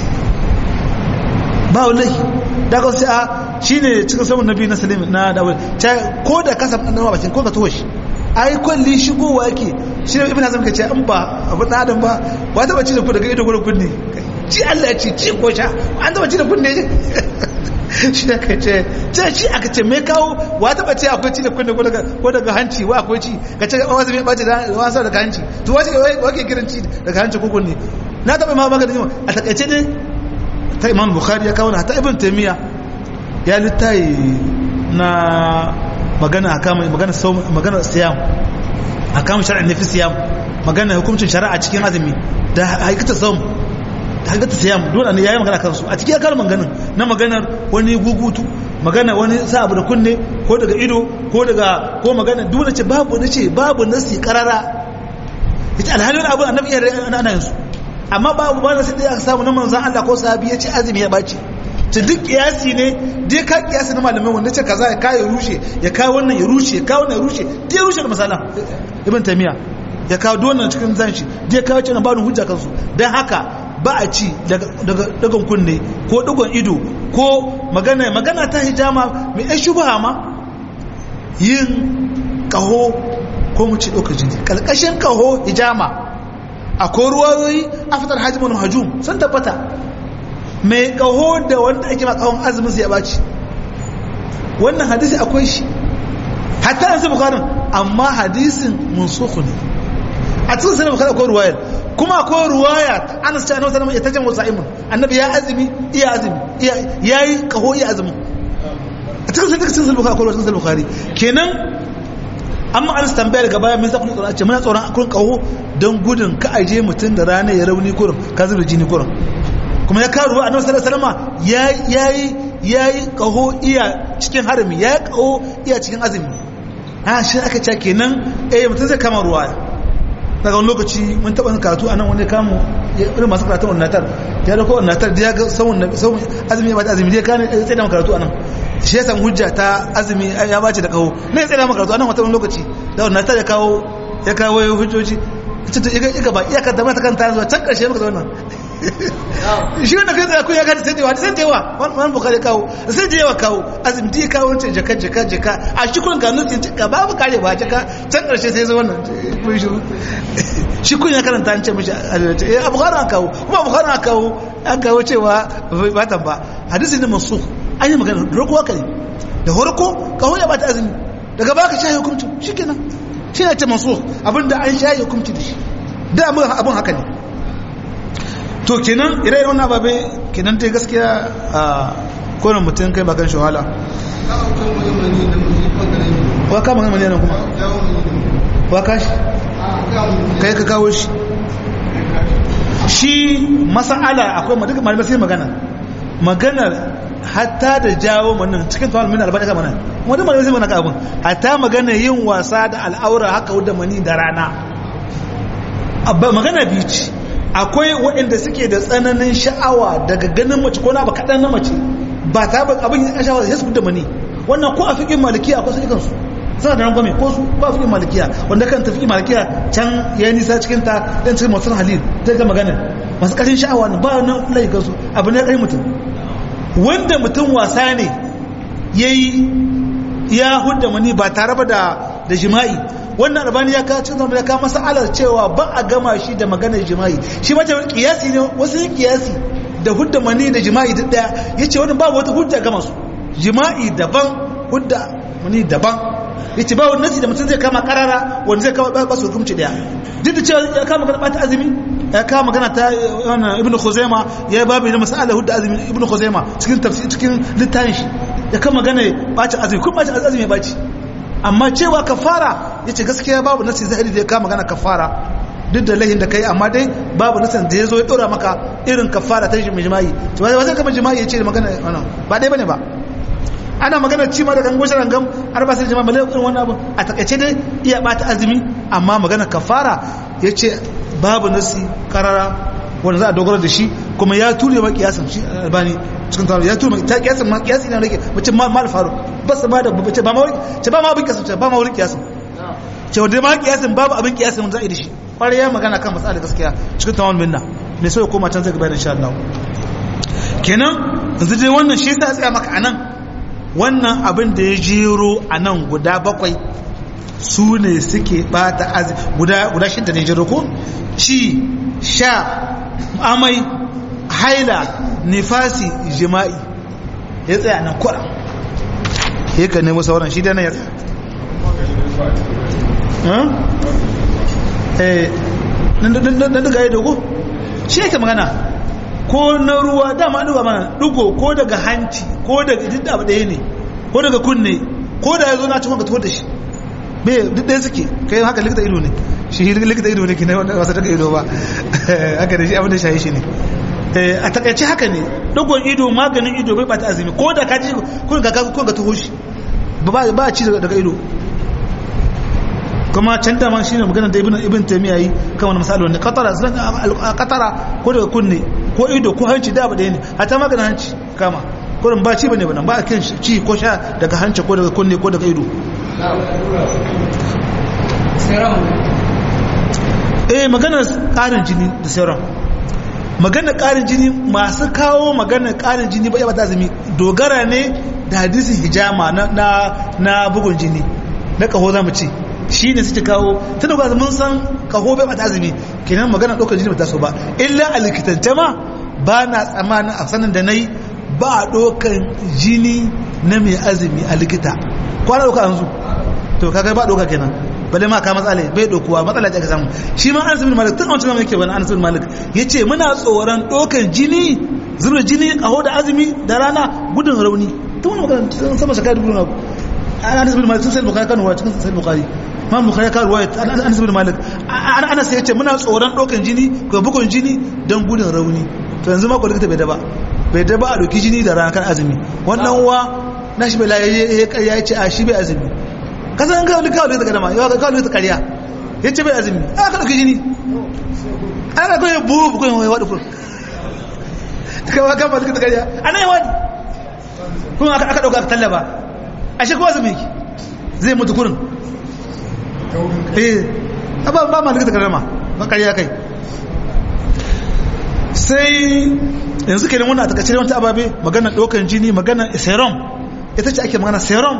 ba wani laihi daga sai a shine cikin sabon nabi na salim na dawud ko da kasa na bakin ko ka tuwo shi ai kwalli shigowa yake shi ne ibn hazm kace an ba abu da adam ba ba ta bace da ku daga ido gurin kunne ci Allah ya ce ci ko sha an ta bace da kunne shi da kace ce shi aka ce me kawo wa ta bace akwai ci da kunne ko daga ko daga hanci wa akwai ci kace wasu me bace da wasa daga hanci to wace wake kiran ci daga hanci ko kunne na taba ma magana a takaice ne ta imam bukhari ya kawo na ta ibn taymiya ya littayi na magana a kama magana magana siyam a kama shari'a na fi siyam magana hukuncin shari'a cikin azumi da haikata saum da haikata siyam dole ne yayi magana kansu a cikin kalmar maganin na maganar wani gugutu magana wani sa abu da kunne ko daga ido ko daga ko magana dole ce babu nace babu nasi karara ita alhalin abu annabi ya ana yin su amma babu ba nasi da aka samu na manzon Allah ko sahabi ya ce azumi ya bace ta duk kiyasi ne dai ka kiyasi na malamai wanda ce kaza ya kawo ya rushe ya kawo wannan ya rushe ya kawo wannan ya rushe dai ya rushe da misala ibn tamiya ya kawo donan cikin zanshi dai kawo cewa ba hujja kansu dan haka ba a ci daga dagon kunne ko dagon ido ko magana magana ta hijama mai ai shubha ma yin kaho ko mu ci ɗaukar jini ƙarƙashin kaho hijama akwai ruwayoyi a fitar hajjimin hajjum sun tabbata mai kaho da wanda ake makahon azumin su ya baci wannan hadisi akwai shi hatta an sai bukarin amma hadisin munsukhu ne a cikin sanar bukarin akwai ruwayar kuma akwai ruwaya ana su ce annabi sallallahu alaihi wasallam ya tajamu annabi ya azumi iya azumi ya yi kaho iya azumi a cikin sanar cikin bukarin akwai cikin bukarin kenan amma an su tambaya daga baya mun sa kuma tsoron ce muna tsoron akwai kaho don gudun ka aje mutum da rana ya rauni kurum ka zuba jini kurum kuma ya karu a nasarar salama ya yi ya yi kaho iya cikin harami ya yi kaho iya cikin azumi a shi aka ce kenan eh mutum zai kama ruwa daga wani lokaci mun taɓa karatu a nan wani kamu irin masu karatun wannan ya da ko wannan da ya ga sauran azumi ya bata azumi dai kane tsaye da karatu a nan shi ya samu hujja ta azumi ya bace da kaho ne ya tsaye da karatu a nan wata wani lokaci da wannan ya kawo ya kawo hujjoji ita ta iga ba iyakar da mata kanta zuwa can ƙarshe maka zauna shi wanda kai tsaye kun ya gata sai dewa sai dewa wani bukari kawo sai da yawa kawo azumi da ya kawo wancan jaka jaka jaka a shi kun gano sai jaka babu kare ba jaka can karshe sai zai wannan kun shi shi kun ya karanta an ce mishi eh abu bukari an kawo kuma bukari an kawo an kawo cewa batan ba hadisi ne masu an yi magana roko haka ne da horko kawo ya bata azumi daga baka shahi hukuncin shi kenan shi ne ce masu abinda an shahi hukunci da shi da abin haka ne to kenan ire-iren wannan ababe kenan ta gaskiya a kowane mutum kai bakan shahala wa kama kan maniyanan kuma wa kashi kai ka kawo shi shi masa'ala akwai duka malamai sai magana maganar hatta da jawo manan cikin tawar min albarka mana wani malamai sai magana abin hatta magana yin wasa da al'aura haka wadda mani da rana magana biyu ce akwai waɗanda suke da tsananin sha'awa daga ganin mace ko na ba kaɗan na mace ba ta ba abin yin sha'awa sai su da mani wannan ko a fiƙin malikiya akwai su kansu suna da rangwame ko su ba fiƙin malikiya wanda kan tafi malikiya can ya yi nisa cikin ta ɗan cikin masu halil zai ga magana masu ƙarshen sha'awa ne ba na lai kansu abu ne ƙarfi mutum wanda mutum wasa ne ya yi ya hudda mani ba tare ba da jima'i wannan albani ya kawo cikin zama ya kawo masalar cewa ba a gama shi da maganar jima'i shi mace kiyasi ne wasu yin kiyasi da hudda mani da jima'i duk daya ya ce wani babu wata hudda gama su jima'i daban hudda mani daban ya ce ba wani nasi da mutum zai kama karara wanda zai kama ba su hukumci daya duk da cewa ya kama magana bata azumi ya kama magana ta ibnu khuzaima ya yi babu da masalar hudda azumi ibnu khuzaima cikin tafsir cikin littafin shi ya kama magana bacin azumi kuma bacin azumi ya baci amma cewa kafara ya ce gaskiya babu nasi zahiri da ya kama magana kafara duk da lahin da kai amma dai babu nasan da ya zo ya dora maka irin kafara ta mai jima'i to ba zai kama jima'i ya ce magana wannan ba dai bane ba ana magana ci ma da gango shi rangam har ba sai jima'i balai irin wannan abu a takaice dai iya bata azumi amma magana kafara ya ce babu nasi karara wanda za a dogara da shi kuma ya ture ma kiyasin shi albani cikin taro ya ture ma ta kiyasin ma kiyasin ne rake mace ma mal faru ba su ma da bace ba ma wani ce ba ma abin kiyasin ce ba ma wani kiyasin ce wanda ma kiyasin babu abin kiyasin wanda za a yi da shi kwarai ya magana kan matsala gaskiya cikin tawon minna mai so ya koma can zai gaba da insha Allah kenan yanzu dai wannan shi yasa tsaya maka anan wannan abin da ya jero anan guda bakwai su ne suke bata azumi guda guda shidda ne jero ko ci sha amai haila nifasi jima'i ya tsaya nan kura ya ka nemo sauran shi dana ya tsaya na daga ya dogo shi yake magana ko na ruwa dama duba mana dugo ko daga hanci ko daga duk abu ɗaya ne ko daga kunne ko da ya zo na cikin ka tuwar da shi bai duk ɗaya suke kai haka likita ido ne shi likita ido ne ke na wasa daga ido ba haka da shi abin da shayi shi ne a takaice haka ne dogon ido maganin ido bai bata azumi ko da ka ji kun ga kun ga tuho shi ba ba ci daga ido kuma can da man shine maganar da ibn ibn taymiya yi kan wani misali wanda qatara qatara ko daga kunne ko ido ko hanci da ba da ne hatta maganin hanci kama kurin ba ci bane bane ba kin ci ko sha daga hanci ko daga kunne ko daga ido eh maganar karin jini da sauran maganar karin jini masu kawo maganar karin jini ba ya bata azumi dogara ne da hadisin hijama na na bugun jini na kaho zamu ce shi ne suke kawo ta da mun san kaho bai bata azumi kenan magana ɗaukar jini ba ta so ba illa a likitance ma ba na tsammanin a sanin da na yi ba a ɗaukar jini na mai azumi a likita kwana ɗauka an zu to kaga ba ɗauka kenan bale ma ka matsala bai ɗaukuwa matsala ce aka samu shi ma an sabin malik tun a wancan zama yake bane an sabin malik ya ce muna tsoron ɗaukar jini zubar jini kaho da azumi da rana gudun rauni tun wani magana sama shakar gudun abu an sabin malik sun sai bukari kanuwa cikin sai bukari ma bukhari ka ruwaya anas bin malik anas ya ce muna tsoron dokan jini ko bugun jini don gudun rauni to yanzu ma ko likita bai daba bai daba a doki jini da ranar kan azumi wannan uwa na shi bai la ya ce a shi bai azumi kasan an kawo likita likita kadama yawa ka kawo likita kariya ya ce bai azumi a ka doki jini an ka kawai buhu bukun yawon yawa dukun kawo kan ba likita kariya ana yawa ne kuma aka dauka aka tallaba a shi kowa azumi zai mutu kurin eh ba ba ma likita karama ba kariya kai sai yanzu kenan wannan a takaice wata ababe magana dokan jini magana serum ita ce ake magana serum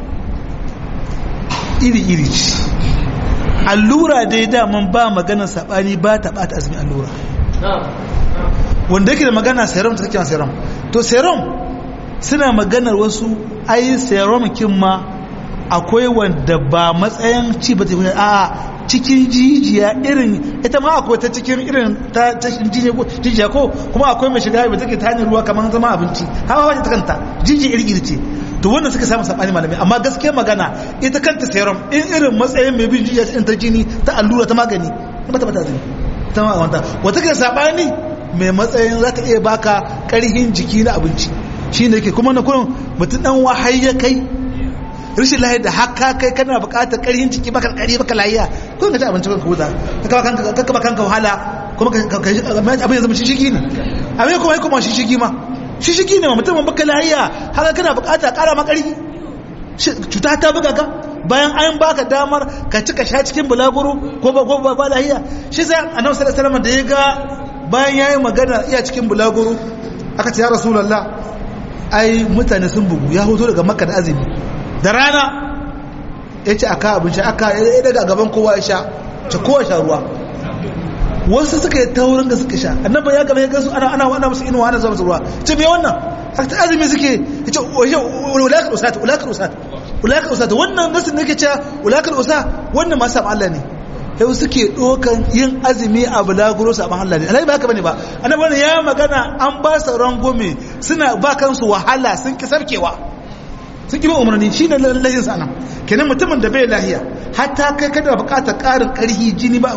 iri iri ce allura dai daman ba magana sabani ba ta bata azumi allura wanda yake da magana serum ta kake serum to serum suna maganar wasu ai serum kin ma akwai wanda ba matsayin ci ba ta a cikin jijiya irin ita ma akwai ta cikin irin ta cikin jijiya ko kuma akwai mai shiga ba take ta hanyar ruwa kamar zama abinci hawa wace ta kanta jijiya iri iri ce to wannan suka samu sabani malamai amma gaskiya magana ita kanta serum in irin matsayin mai bin jijiya ta jini ta allura ta magani ba ta bata zai ta ma wanta wata ke sabani mai matsayin za ta iya baka karhin jiki na abinci shine yake kuma na kurin mutum dan wahai ya kai rashin lahiyar da haka kai kana bukatar karhin ciki baka kari baka lahiya ko ka ci abinci kanka huta ka kaba kanka ka kaba kanka wahala kuma ka abin ya zama shishigi ne abin kuma kuma shishigi ma shishigi ne ma mutum baka lahiya haka kana bukata kara ma karhi cuta ta buga ka bayan an baka damar ka ci ka sha cikin bulaguro ko ba ko ba lahiya shi sai annabi sallallahu alaihi wasallam da ya ga bayan yayi magana iya cikin bulaguro aka ce ya rasulullah ai mutane sun bugu ya hoto daga makka da azumi da rana ya ce aka abinci aka ya daga gaban kowa ya sha ce kowa sha ruwa wasu suka yi taurin da suka sha annaba ya gaba ya gasu ana ana wannan musu inuwa ana zuwa ruwa ce me wannan haka ta azumi suke ya ce ulakar usat ulakar usat ulakar usat wannan nasu ne ke cewa ulakar usa wannan masu saɓa Allah ne yau suke ɗokan yin azumi a bulaguro saɓan Allah ne alhaji ba haka bane ba annabi ya magana an ba su rangome suna ba kansu wahala sun ki sarkewa sun ƙi umarni shi ne lahin sana kenan mutumin da bai lahiya hatta kai kada buƙatar ƙarin ƙarhi jini ba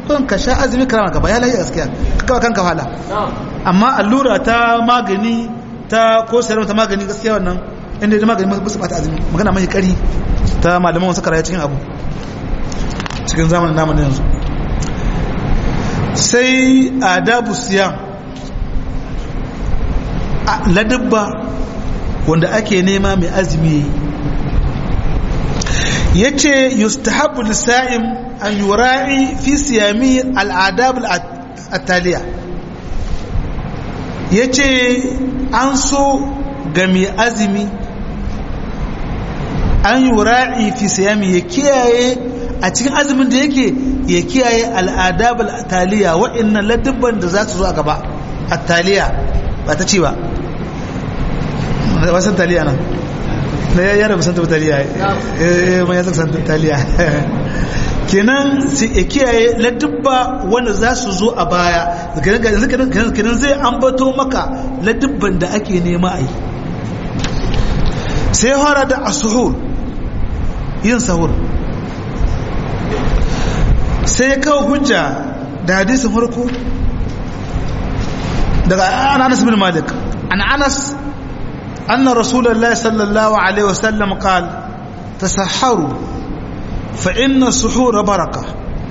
kun ka sha azumi karama ka ba ya lafiya gaskiya ka kawo kanka wahala amma allura ta magani ta ko sayarwa ta magani gaskiya wannan inda da magani ba su bata azumi magana mai kari ta malaman wasu karaya cikin abu cikin zamanin namun yanzu sai adabu siyam ladabba wanda ake nema mai azumi ya ce yustahabu lissa'im an yura'i fi siyami al'adab al'ataliya ya ce an so ga mai azumi an yura'i fi siyami ya kiyaye a cikin azumin da yake ya kiyaye al'adab al'ataliya wa'annan ladabban da za su zo a gaba attaliya ba ta ce ba wasan taliya nan na yara musan tabi taliya eh mai yasa san taliya kenan sai ya kiyaye ladubba wanda za su zo a baya kenan zai ambato maka ladubban da ake nema a yi sai fara da asuhur yin sahur sai ya kawo hujja da hadisin farko daga anas bin malik an anas أن رسول الله صلى الله عليه وسلم قال تسحروا فإن السحور بركة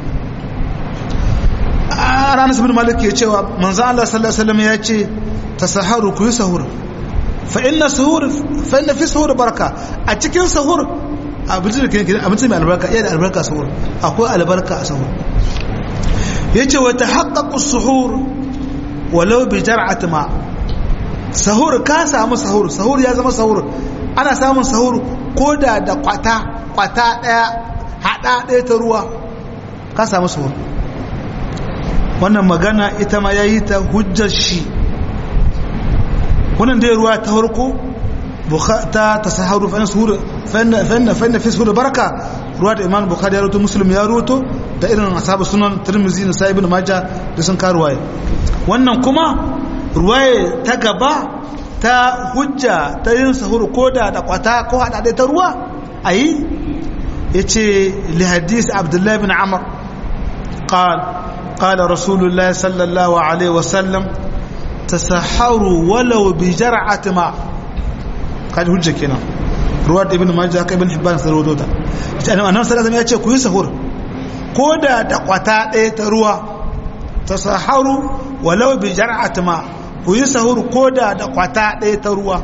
أنس بن مالك يتشوى من زال الله صلى الله عليه وسلم يتشي تسحروا كي سهور فإن السهور فإن في سهور بركة أتكين سهور أبنتي كده أبنتي من البركة يعني البركة سهور أقول البركة سهور يتشي وتحقق السحور ولو بجرعة ماء sahur ka samu sahur sahur ya zama sahur ana samun sahur ko da da kwata kwata daya hada daya ta ruwa ka samu sahur wannan magana ita ma yayi ta hujjar shi wannan dai ruwa ta farko ta tasaharu fa sahur fa inna fa inna fi sahur baraka ruwa da imam bukhari ya rawaito muslim ya rawaito da irin ashabu sunan tirmidhi da sahibul majah da sun karuwaye wannan kuma ruwaye ta gaba ta hujja ta yin sahur ko da da kwata ko haɗaɗe ta ruwa a yi ya ce lihadis abdullahi bin amur قال قال رسول الله صلى الله عليه وسلم تسحروا ولو بجرعة ماء قال hujja kenan ruwa da ibn majah ka ibn hibban sai rawato ta annabi sallallahu alaihi ya ce ku yi sahur ko da da kwata ɗaya ta ruwa tasaharu walau bi jar'at ma ku yi sahur ko da da kwata ɗaya ta ruwa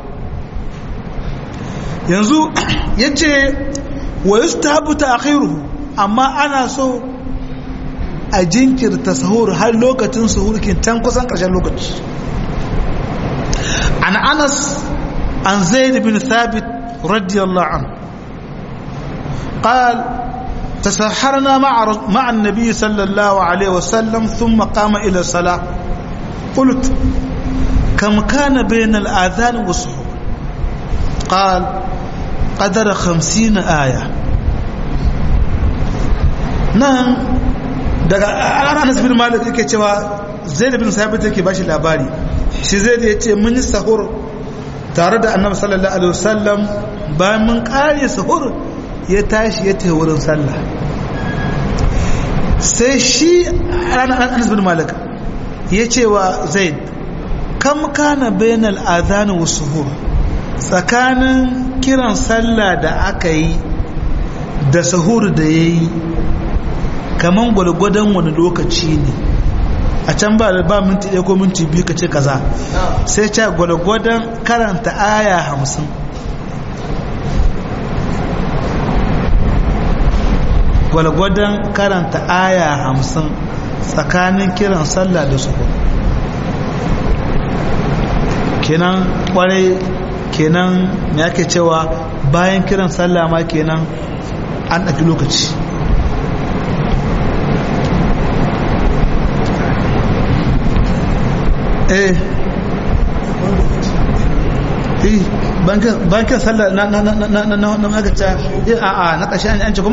yanzu ya ce wa yi stabu ta akhiruhu amma ana so a jinkirta sahur har lokacin sahur can kusan ƙarshen lokaci an anas an zaid bin thabit radiyallahu an قال تسحرنا مع مع النبي صلى الله عليه وسلم ثم قام إلى الصلاة قلت كم كان بين الآذان والسحور قال قدر خمسين آية نعم daga Anas bin Malik yake cewa Zaid bin Sabit yake bashi labari shi Zaid ya ce mun yi sahur tare da Annabi sallallahu alaihi wasallam bayan mun kare sahur ya tashi ya tafi wurin sallah sai shi Anas bin Malik ya ce wa Zaid kam kana bainal adhan wa suhur tsakanin kiran sallah da aka yi da sahur da yayi kaman gwalgwadon wani lokaci ne a can ba ba minti ɗaya ko minti biyu ka ce kaza sai ce gwalgwadon karanta aya hamsin gwalgwadon karanta aya hamsin tsakanin kiran sallah da suhur kenan kwarai kenan me ake cewa bayan kiran sallah ma kenan an ɗauki lokaci eh eh bankin sallah na na na na na na na magaca a a na ƙashi an ci kuma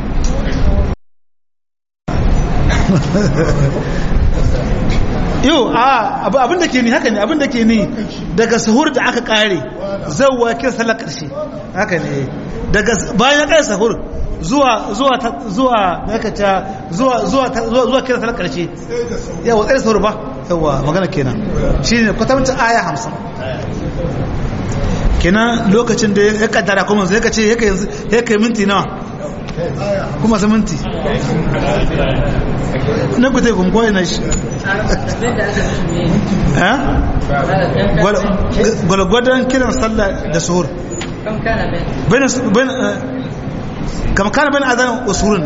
yau a abin da ke ni haka ne abin da ke ni daga sahur da aka kare zauwa kin sallar karshe haka ne daga bayan kai sahur zuwa zuwa zuwa yaka ta zuwa zuwa zuwa zuwa kira salar karshe yawa tsaye sahur ba yawa magana kenan shine kwatancin aya 50 kenan lokacin da ya kaddara kuma sai ka ce ya kai ya kai minti nawa kuma sai minti na ku tai kun koyi na shi eh gwalgwadon kiran sallah da suhur كم كان بين اذان وسهور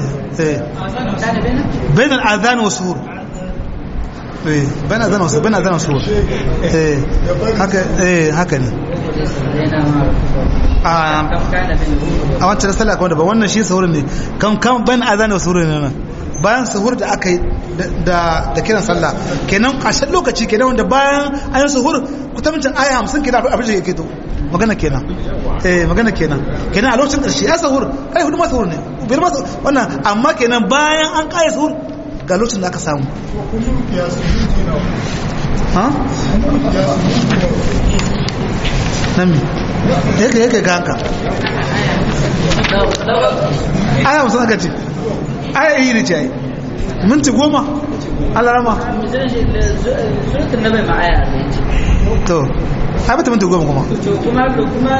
بين الاذان والسهور بين اذان وسهور بين اذان وسهور هكا ايه هكا ne a wancan sallah kuma daban wannan shi sahur ne kan kan ban azan da sahur ne nan bayan sahur da aka yi da da kiran sallah kenan ƙarshen lokaci kenan wanda bayan an yi sahur kutamcin aya 50 kenan abin da yake to magana kenan eh magana kenan kenan a lokacin ƙarshe ya sahur kai hudu ma sahur ne biyar ma wannan amma kenan bayan an ƙaya sahur ga lokacin da aka samu ha nami yake yake ga hanka aya musu aka ce aya yi ne ce ai minti goma alarama to ai bata minti goma kuma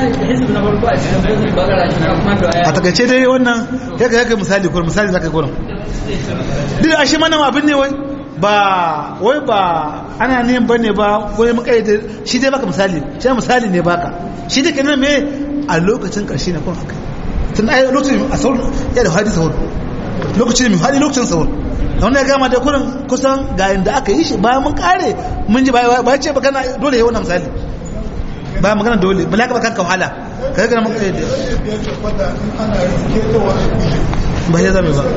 a takaice dai wannan yaka yaka misali kuma misali zaka yi gurin duk a shi mana abin ne wai ba wai ba ana ne bane ba wai makaidar shi dai baka misali shi misali ne baka shi dai kenan me a lokacin karshe ne kun akai tun ai lokacin a saur ya da hadisi saur lokacin mai hadi lokacin saur da wannan ya gama da kurin kusan ga inda aka yi shi bayan mun kare mun ji ba ce ba kana dole ya wannan misali ba magana dole ba laka ba kanka wahala kai ga mun kai ba ya zame ba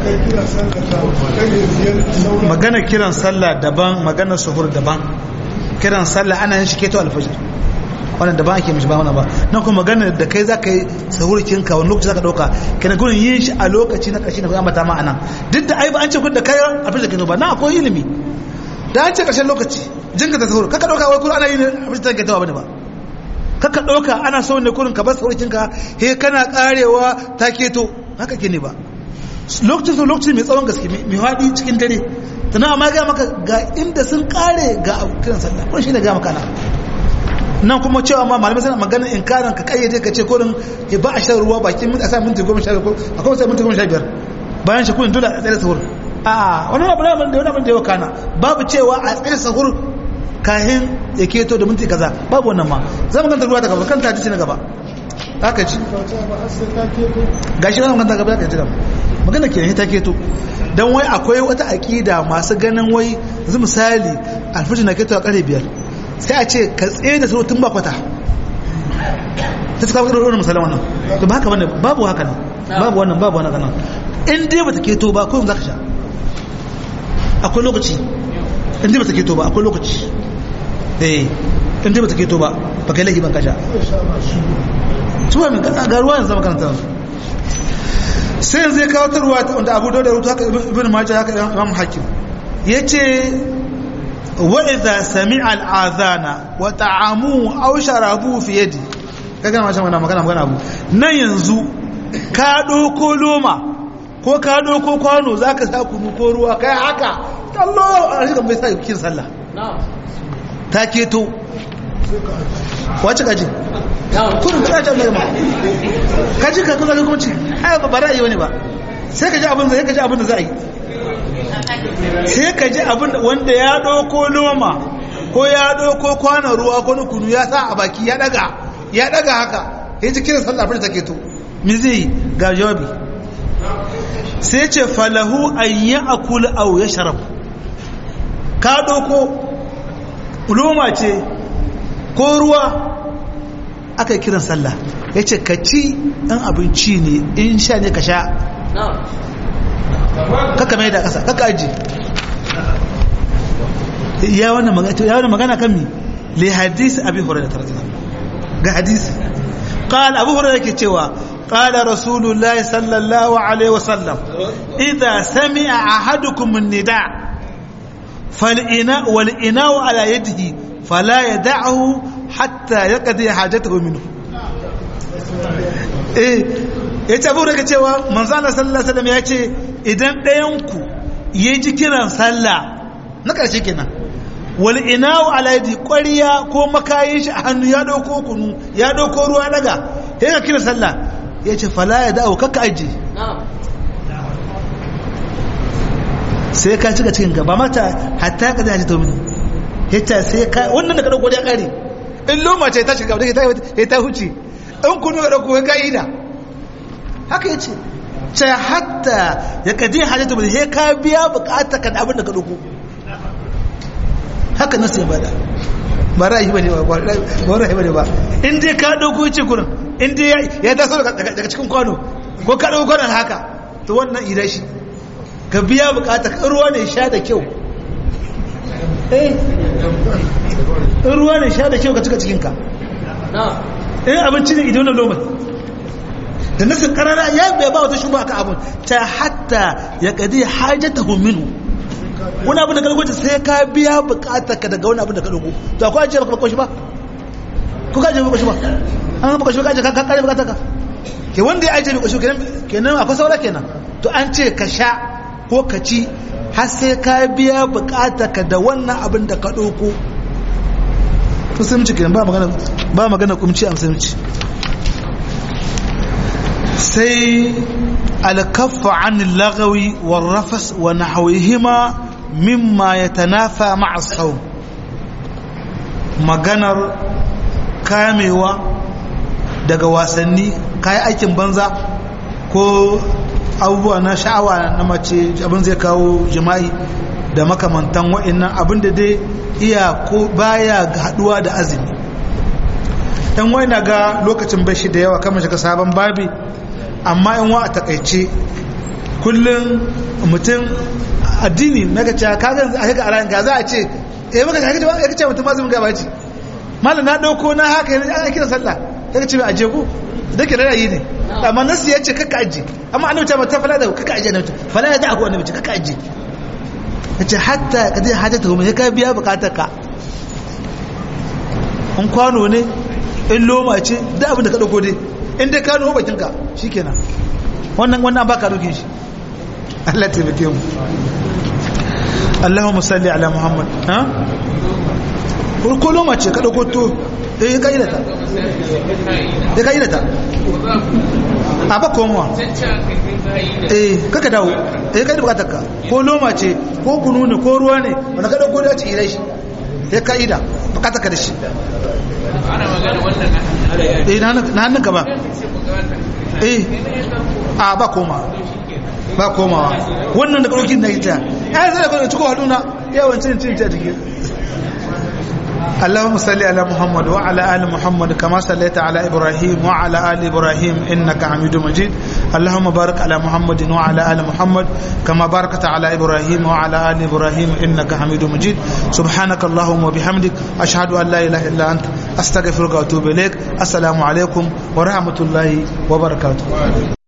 magana kiran sallah daban magana suhur daban kiran sallah ana yin shi keto alfajir wannan daban ake mishi ba wannan ba nan kuma magana da kai za ka yi sahurkin ka wani lokaci za ka ɗauka kana gurin yin shi a lokaci na ƙarshe na kuma mata ma anan duk da ai ba an ce kun da kai alfajir keto ba na akwai ilimi da an ce ƙarshen lokaci jinka ta sahur kaka ɗauka wai kuma ana yin alfajir keto ba ne ba kaka ɗauka ana so ne kurin ka bar sahurkin ka he kana karewa ta keto haka ke ne ba lokacin sun lokacin mai tsawon gaske mai haɗi cikin dare tana amma ga maka ga inda sun kare ga kiran sallah kun shi ne ga maka nan nan kuma cewa ma malamai suna maganin inkarin ka kayyade ka ce kurin ya ba a shan ruwa bakin minti a sa minti goma sha biyar akwai sai minti goma sha biyar bayan shi kun dole a tsaye sahur a wani abu da wani abin da ya kana babu cewa a tsaye sahur kahin ya keto da minti kaza babu wannan ma za mu ganta ruwa ta gaba kan ta ci na gaba haka ci gashi wani magana gaba ka ji gaba magana ke ta keto don wai akwai wata aƙida masu ganin wai yanzu misali alfajir na keto a ƙarfe biyar sai a ce ka tsaye da tun ba kwata ta suka wadda wani misalin wannan to ba haka bane babu haka nan babu wannan babu wannan kanan in dai bata keto ba ko za ka sha akwai lokaci in dai bata keto ba akwai lokaci eh in dai bata keto ba ba kai laifi ban ka sha tuwa min ga ruwa yanzu makaranta sai yanzu ya kawo tarwa wanda abu da rutu haka ibn majah haka imam hakim yace wa idza sami'a al-adhana wa ta'amu aw sharabu fi yadi kaga ma shan magana magana abu nan yanzu ka doko loma ko ka doko kwano zaka sa kunu ko ruwa kai haka kallo a shi bai sa kin sallah ta keto wace kaji kurin ka ta mai ma kaji ka kuma kuma ci ai ba ra'ayi wani ba sai ka ji abin da sai ka ji abin da za a yi sai ka ji abin wanda ya ɗauko noma ko ya ɗauko kwanan ruwa ko kunu ya sa a baki ya ɗaga ya ɗaga haka ya ji kiran sallah abin da take to mi zai ga jawabi sai ce falahu an yi akula au ya sharab ka ɗauko noma ce ko ruwa aka yi kiran sallah ya ce ka ci ɗan abinci ne in sha ne ka sha kaka mai da ƙasa kaka aji ya wani magana kan mi le hadisi abi hurairah radiyallahu ga hadisi qala abu hurairah yake cewa qala rasulullahi sallallahu alaihi wasallam idza sami'a ahadukum an-nida fal'ina wal ina'u ala yadihi fala yad'ahu hatta yaqdi hajatahu minhu eh ya ce abu daga cewa manzana sallallahu alaihi wasallam ya ce idan ɗayanku ya ji kiran sallah na ƙarshe kenan wal inawu alaidi ƙwariya ko makayin shi a hannu ya ɗauko kunu ya ɗauko ruwa daga ya ga kiran sallah ya ce fala ya da'o kakka aji sai ka cika cikin gaba mata hatta ka zai to mini hita sai ka wannan da ka ɗauko ya ƙare in loma ce ta shiga ya ta huce in kunu ya ɗauko ya ka'ida haka ya ce ce hatta ya kaji hajjata bai sai ka biya bukata ka da abin da ka ɗauko haka nasu ya bada ba ra'ayi bane ba ba ra'ayi bane ba in dai ka ɗauko ce kurin in dai ya taso daga cikin kwano ko ka ɗauko kwanon haka to wannan ida shi ka biya bukata ka ruwa ne sha da kyau eh ruwa ne sha da kyau ka cika cikinka in abinci ne idan na lomar da nasin karara ya bai ba wata shuba ka abun ta hatta ya kadi hajatahu minhu wani abin da ka rubuta sai ka biya bukatar ka daga wani abin da ka dogo to akwai ajiye baka baka shi ba ko ka ajiye baka shi ba an baka shi ba ka ajiye ka kare bukatar ka ke wanda ya ajiye baka shi kenan kenan akwai saura kenan to an ce ka sha ko ka ci har sai ka biya bukatar ka da wannan abin da ka dogo musulunci kenan ba magana ba magana kumci a musulunci sai alkaffa an lagawi warrafas wa nahawihima mimma yatanafa ma'a sawm maganar kamewa daga wasanni kayi aikin banza ko abubuwa na sha'awa na mace abin zai kawo jima'i da makamantan wa'annan abin da dai iya ko baya haduwa da azumi dan wai na ga lokacin bashi da yawa kamar shiga sabon babi amma in wa a takaice kullum mutum addini na ga cewa ka zan a ga a ga za a ce eh maka ka ga ya ce mutum azumin gaba ce mallam na dauko na haka yanzu ana kiran sallah ya ce mai aje ku da ke ra'ayi ne amma nasu ya ce kaka aje amma annabi ta mata fala da kaka aje annabi fala ya da aku annabi kaka aje yace hatta ka zai hajjata kuma ya ka biya bukatar ka in kwano ne in loma ce da abin da ka dauko dai in dai ka nuhu bakin ka shikenan wannan wannan baka dokin shi Allah taimake mu Allahumma salli ala Muhammad ha ko loma ce ka dauko to eh ka ilata eh ka ilata a ba komowa eh kaka dawo eh kai da bukatar ka ko loma ce ko kunu ne ko ruwa ne wanda ka dauko da ci ilai shi ya ka'ida bukatar ka da shi ana magana wannan eh na hannun ka ba eh a ba koma ba komawa wannan da karokin na ita ya zai da kwanar ciko haduna yawan cin cin ta jiki اللهم صل على محمد وعلى ال محمد كما صليت على ابراهيم وعلى ال ابراهيم انك حميد مجيد اللهم بارك على محمد وعلى ال محمد كما باركت على ابراهيم وعلى ال ابراهيم انك حميد مجيد سبحانك اللهم وبحمدك اشهد ان لا اله الا انت استغفرك واتوب اليك السلام عليكم ورحمه الله وبركاته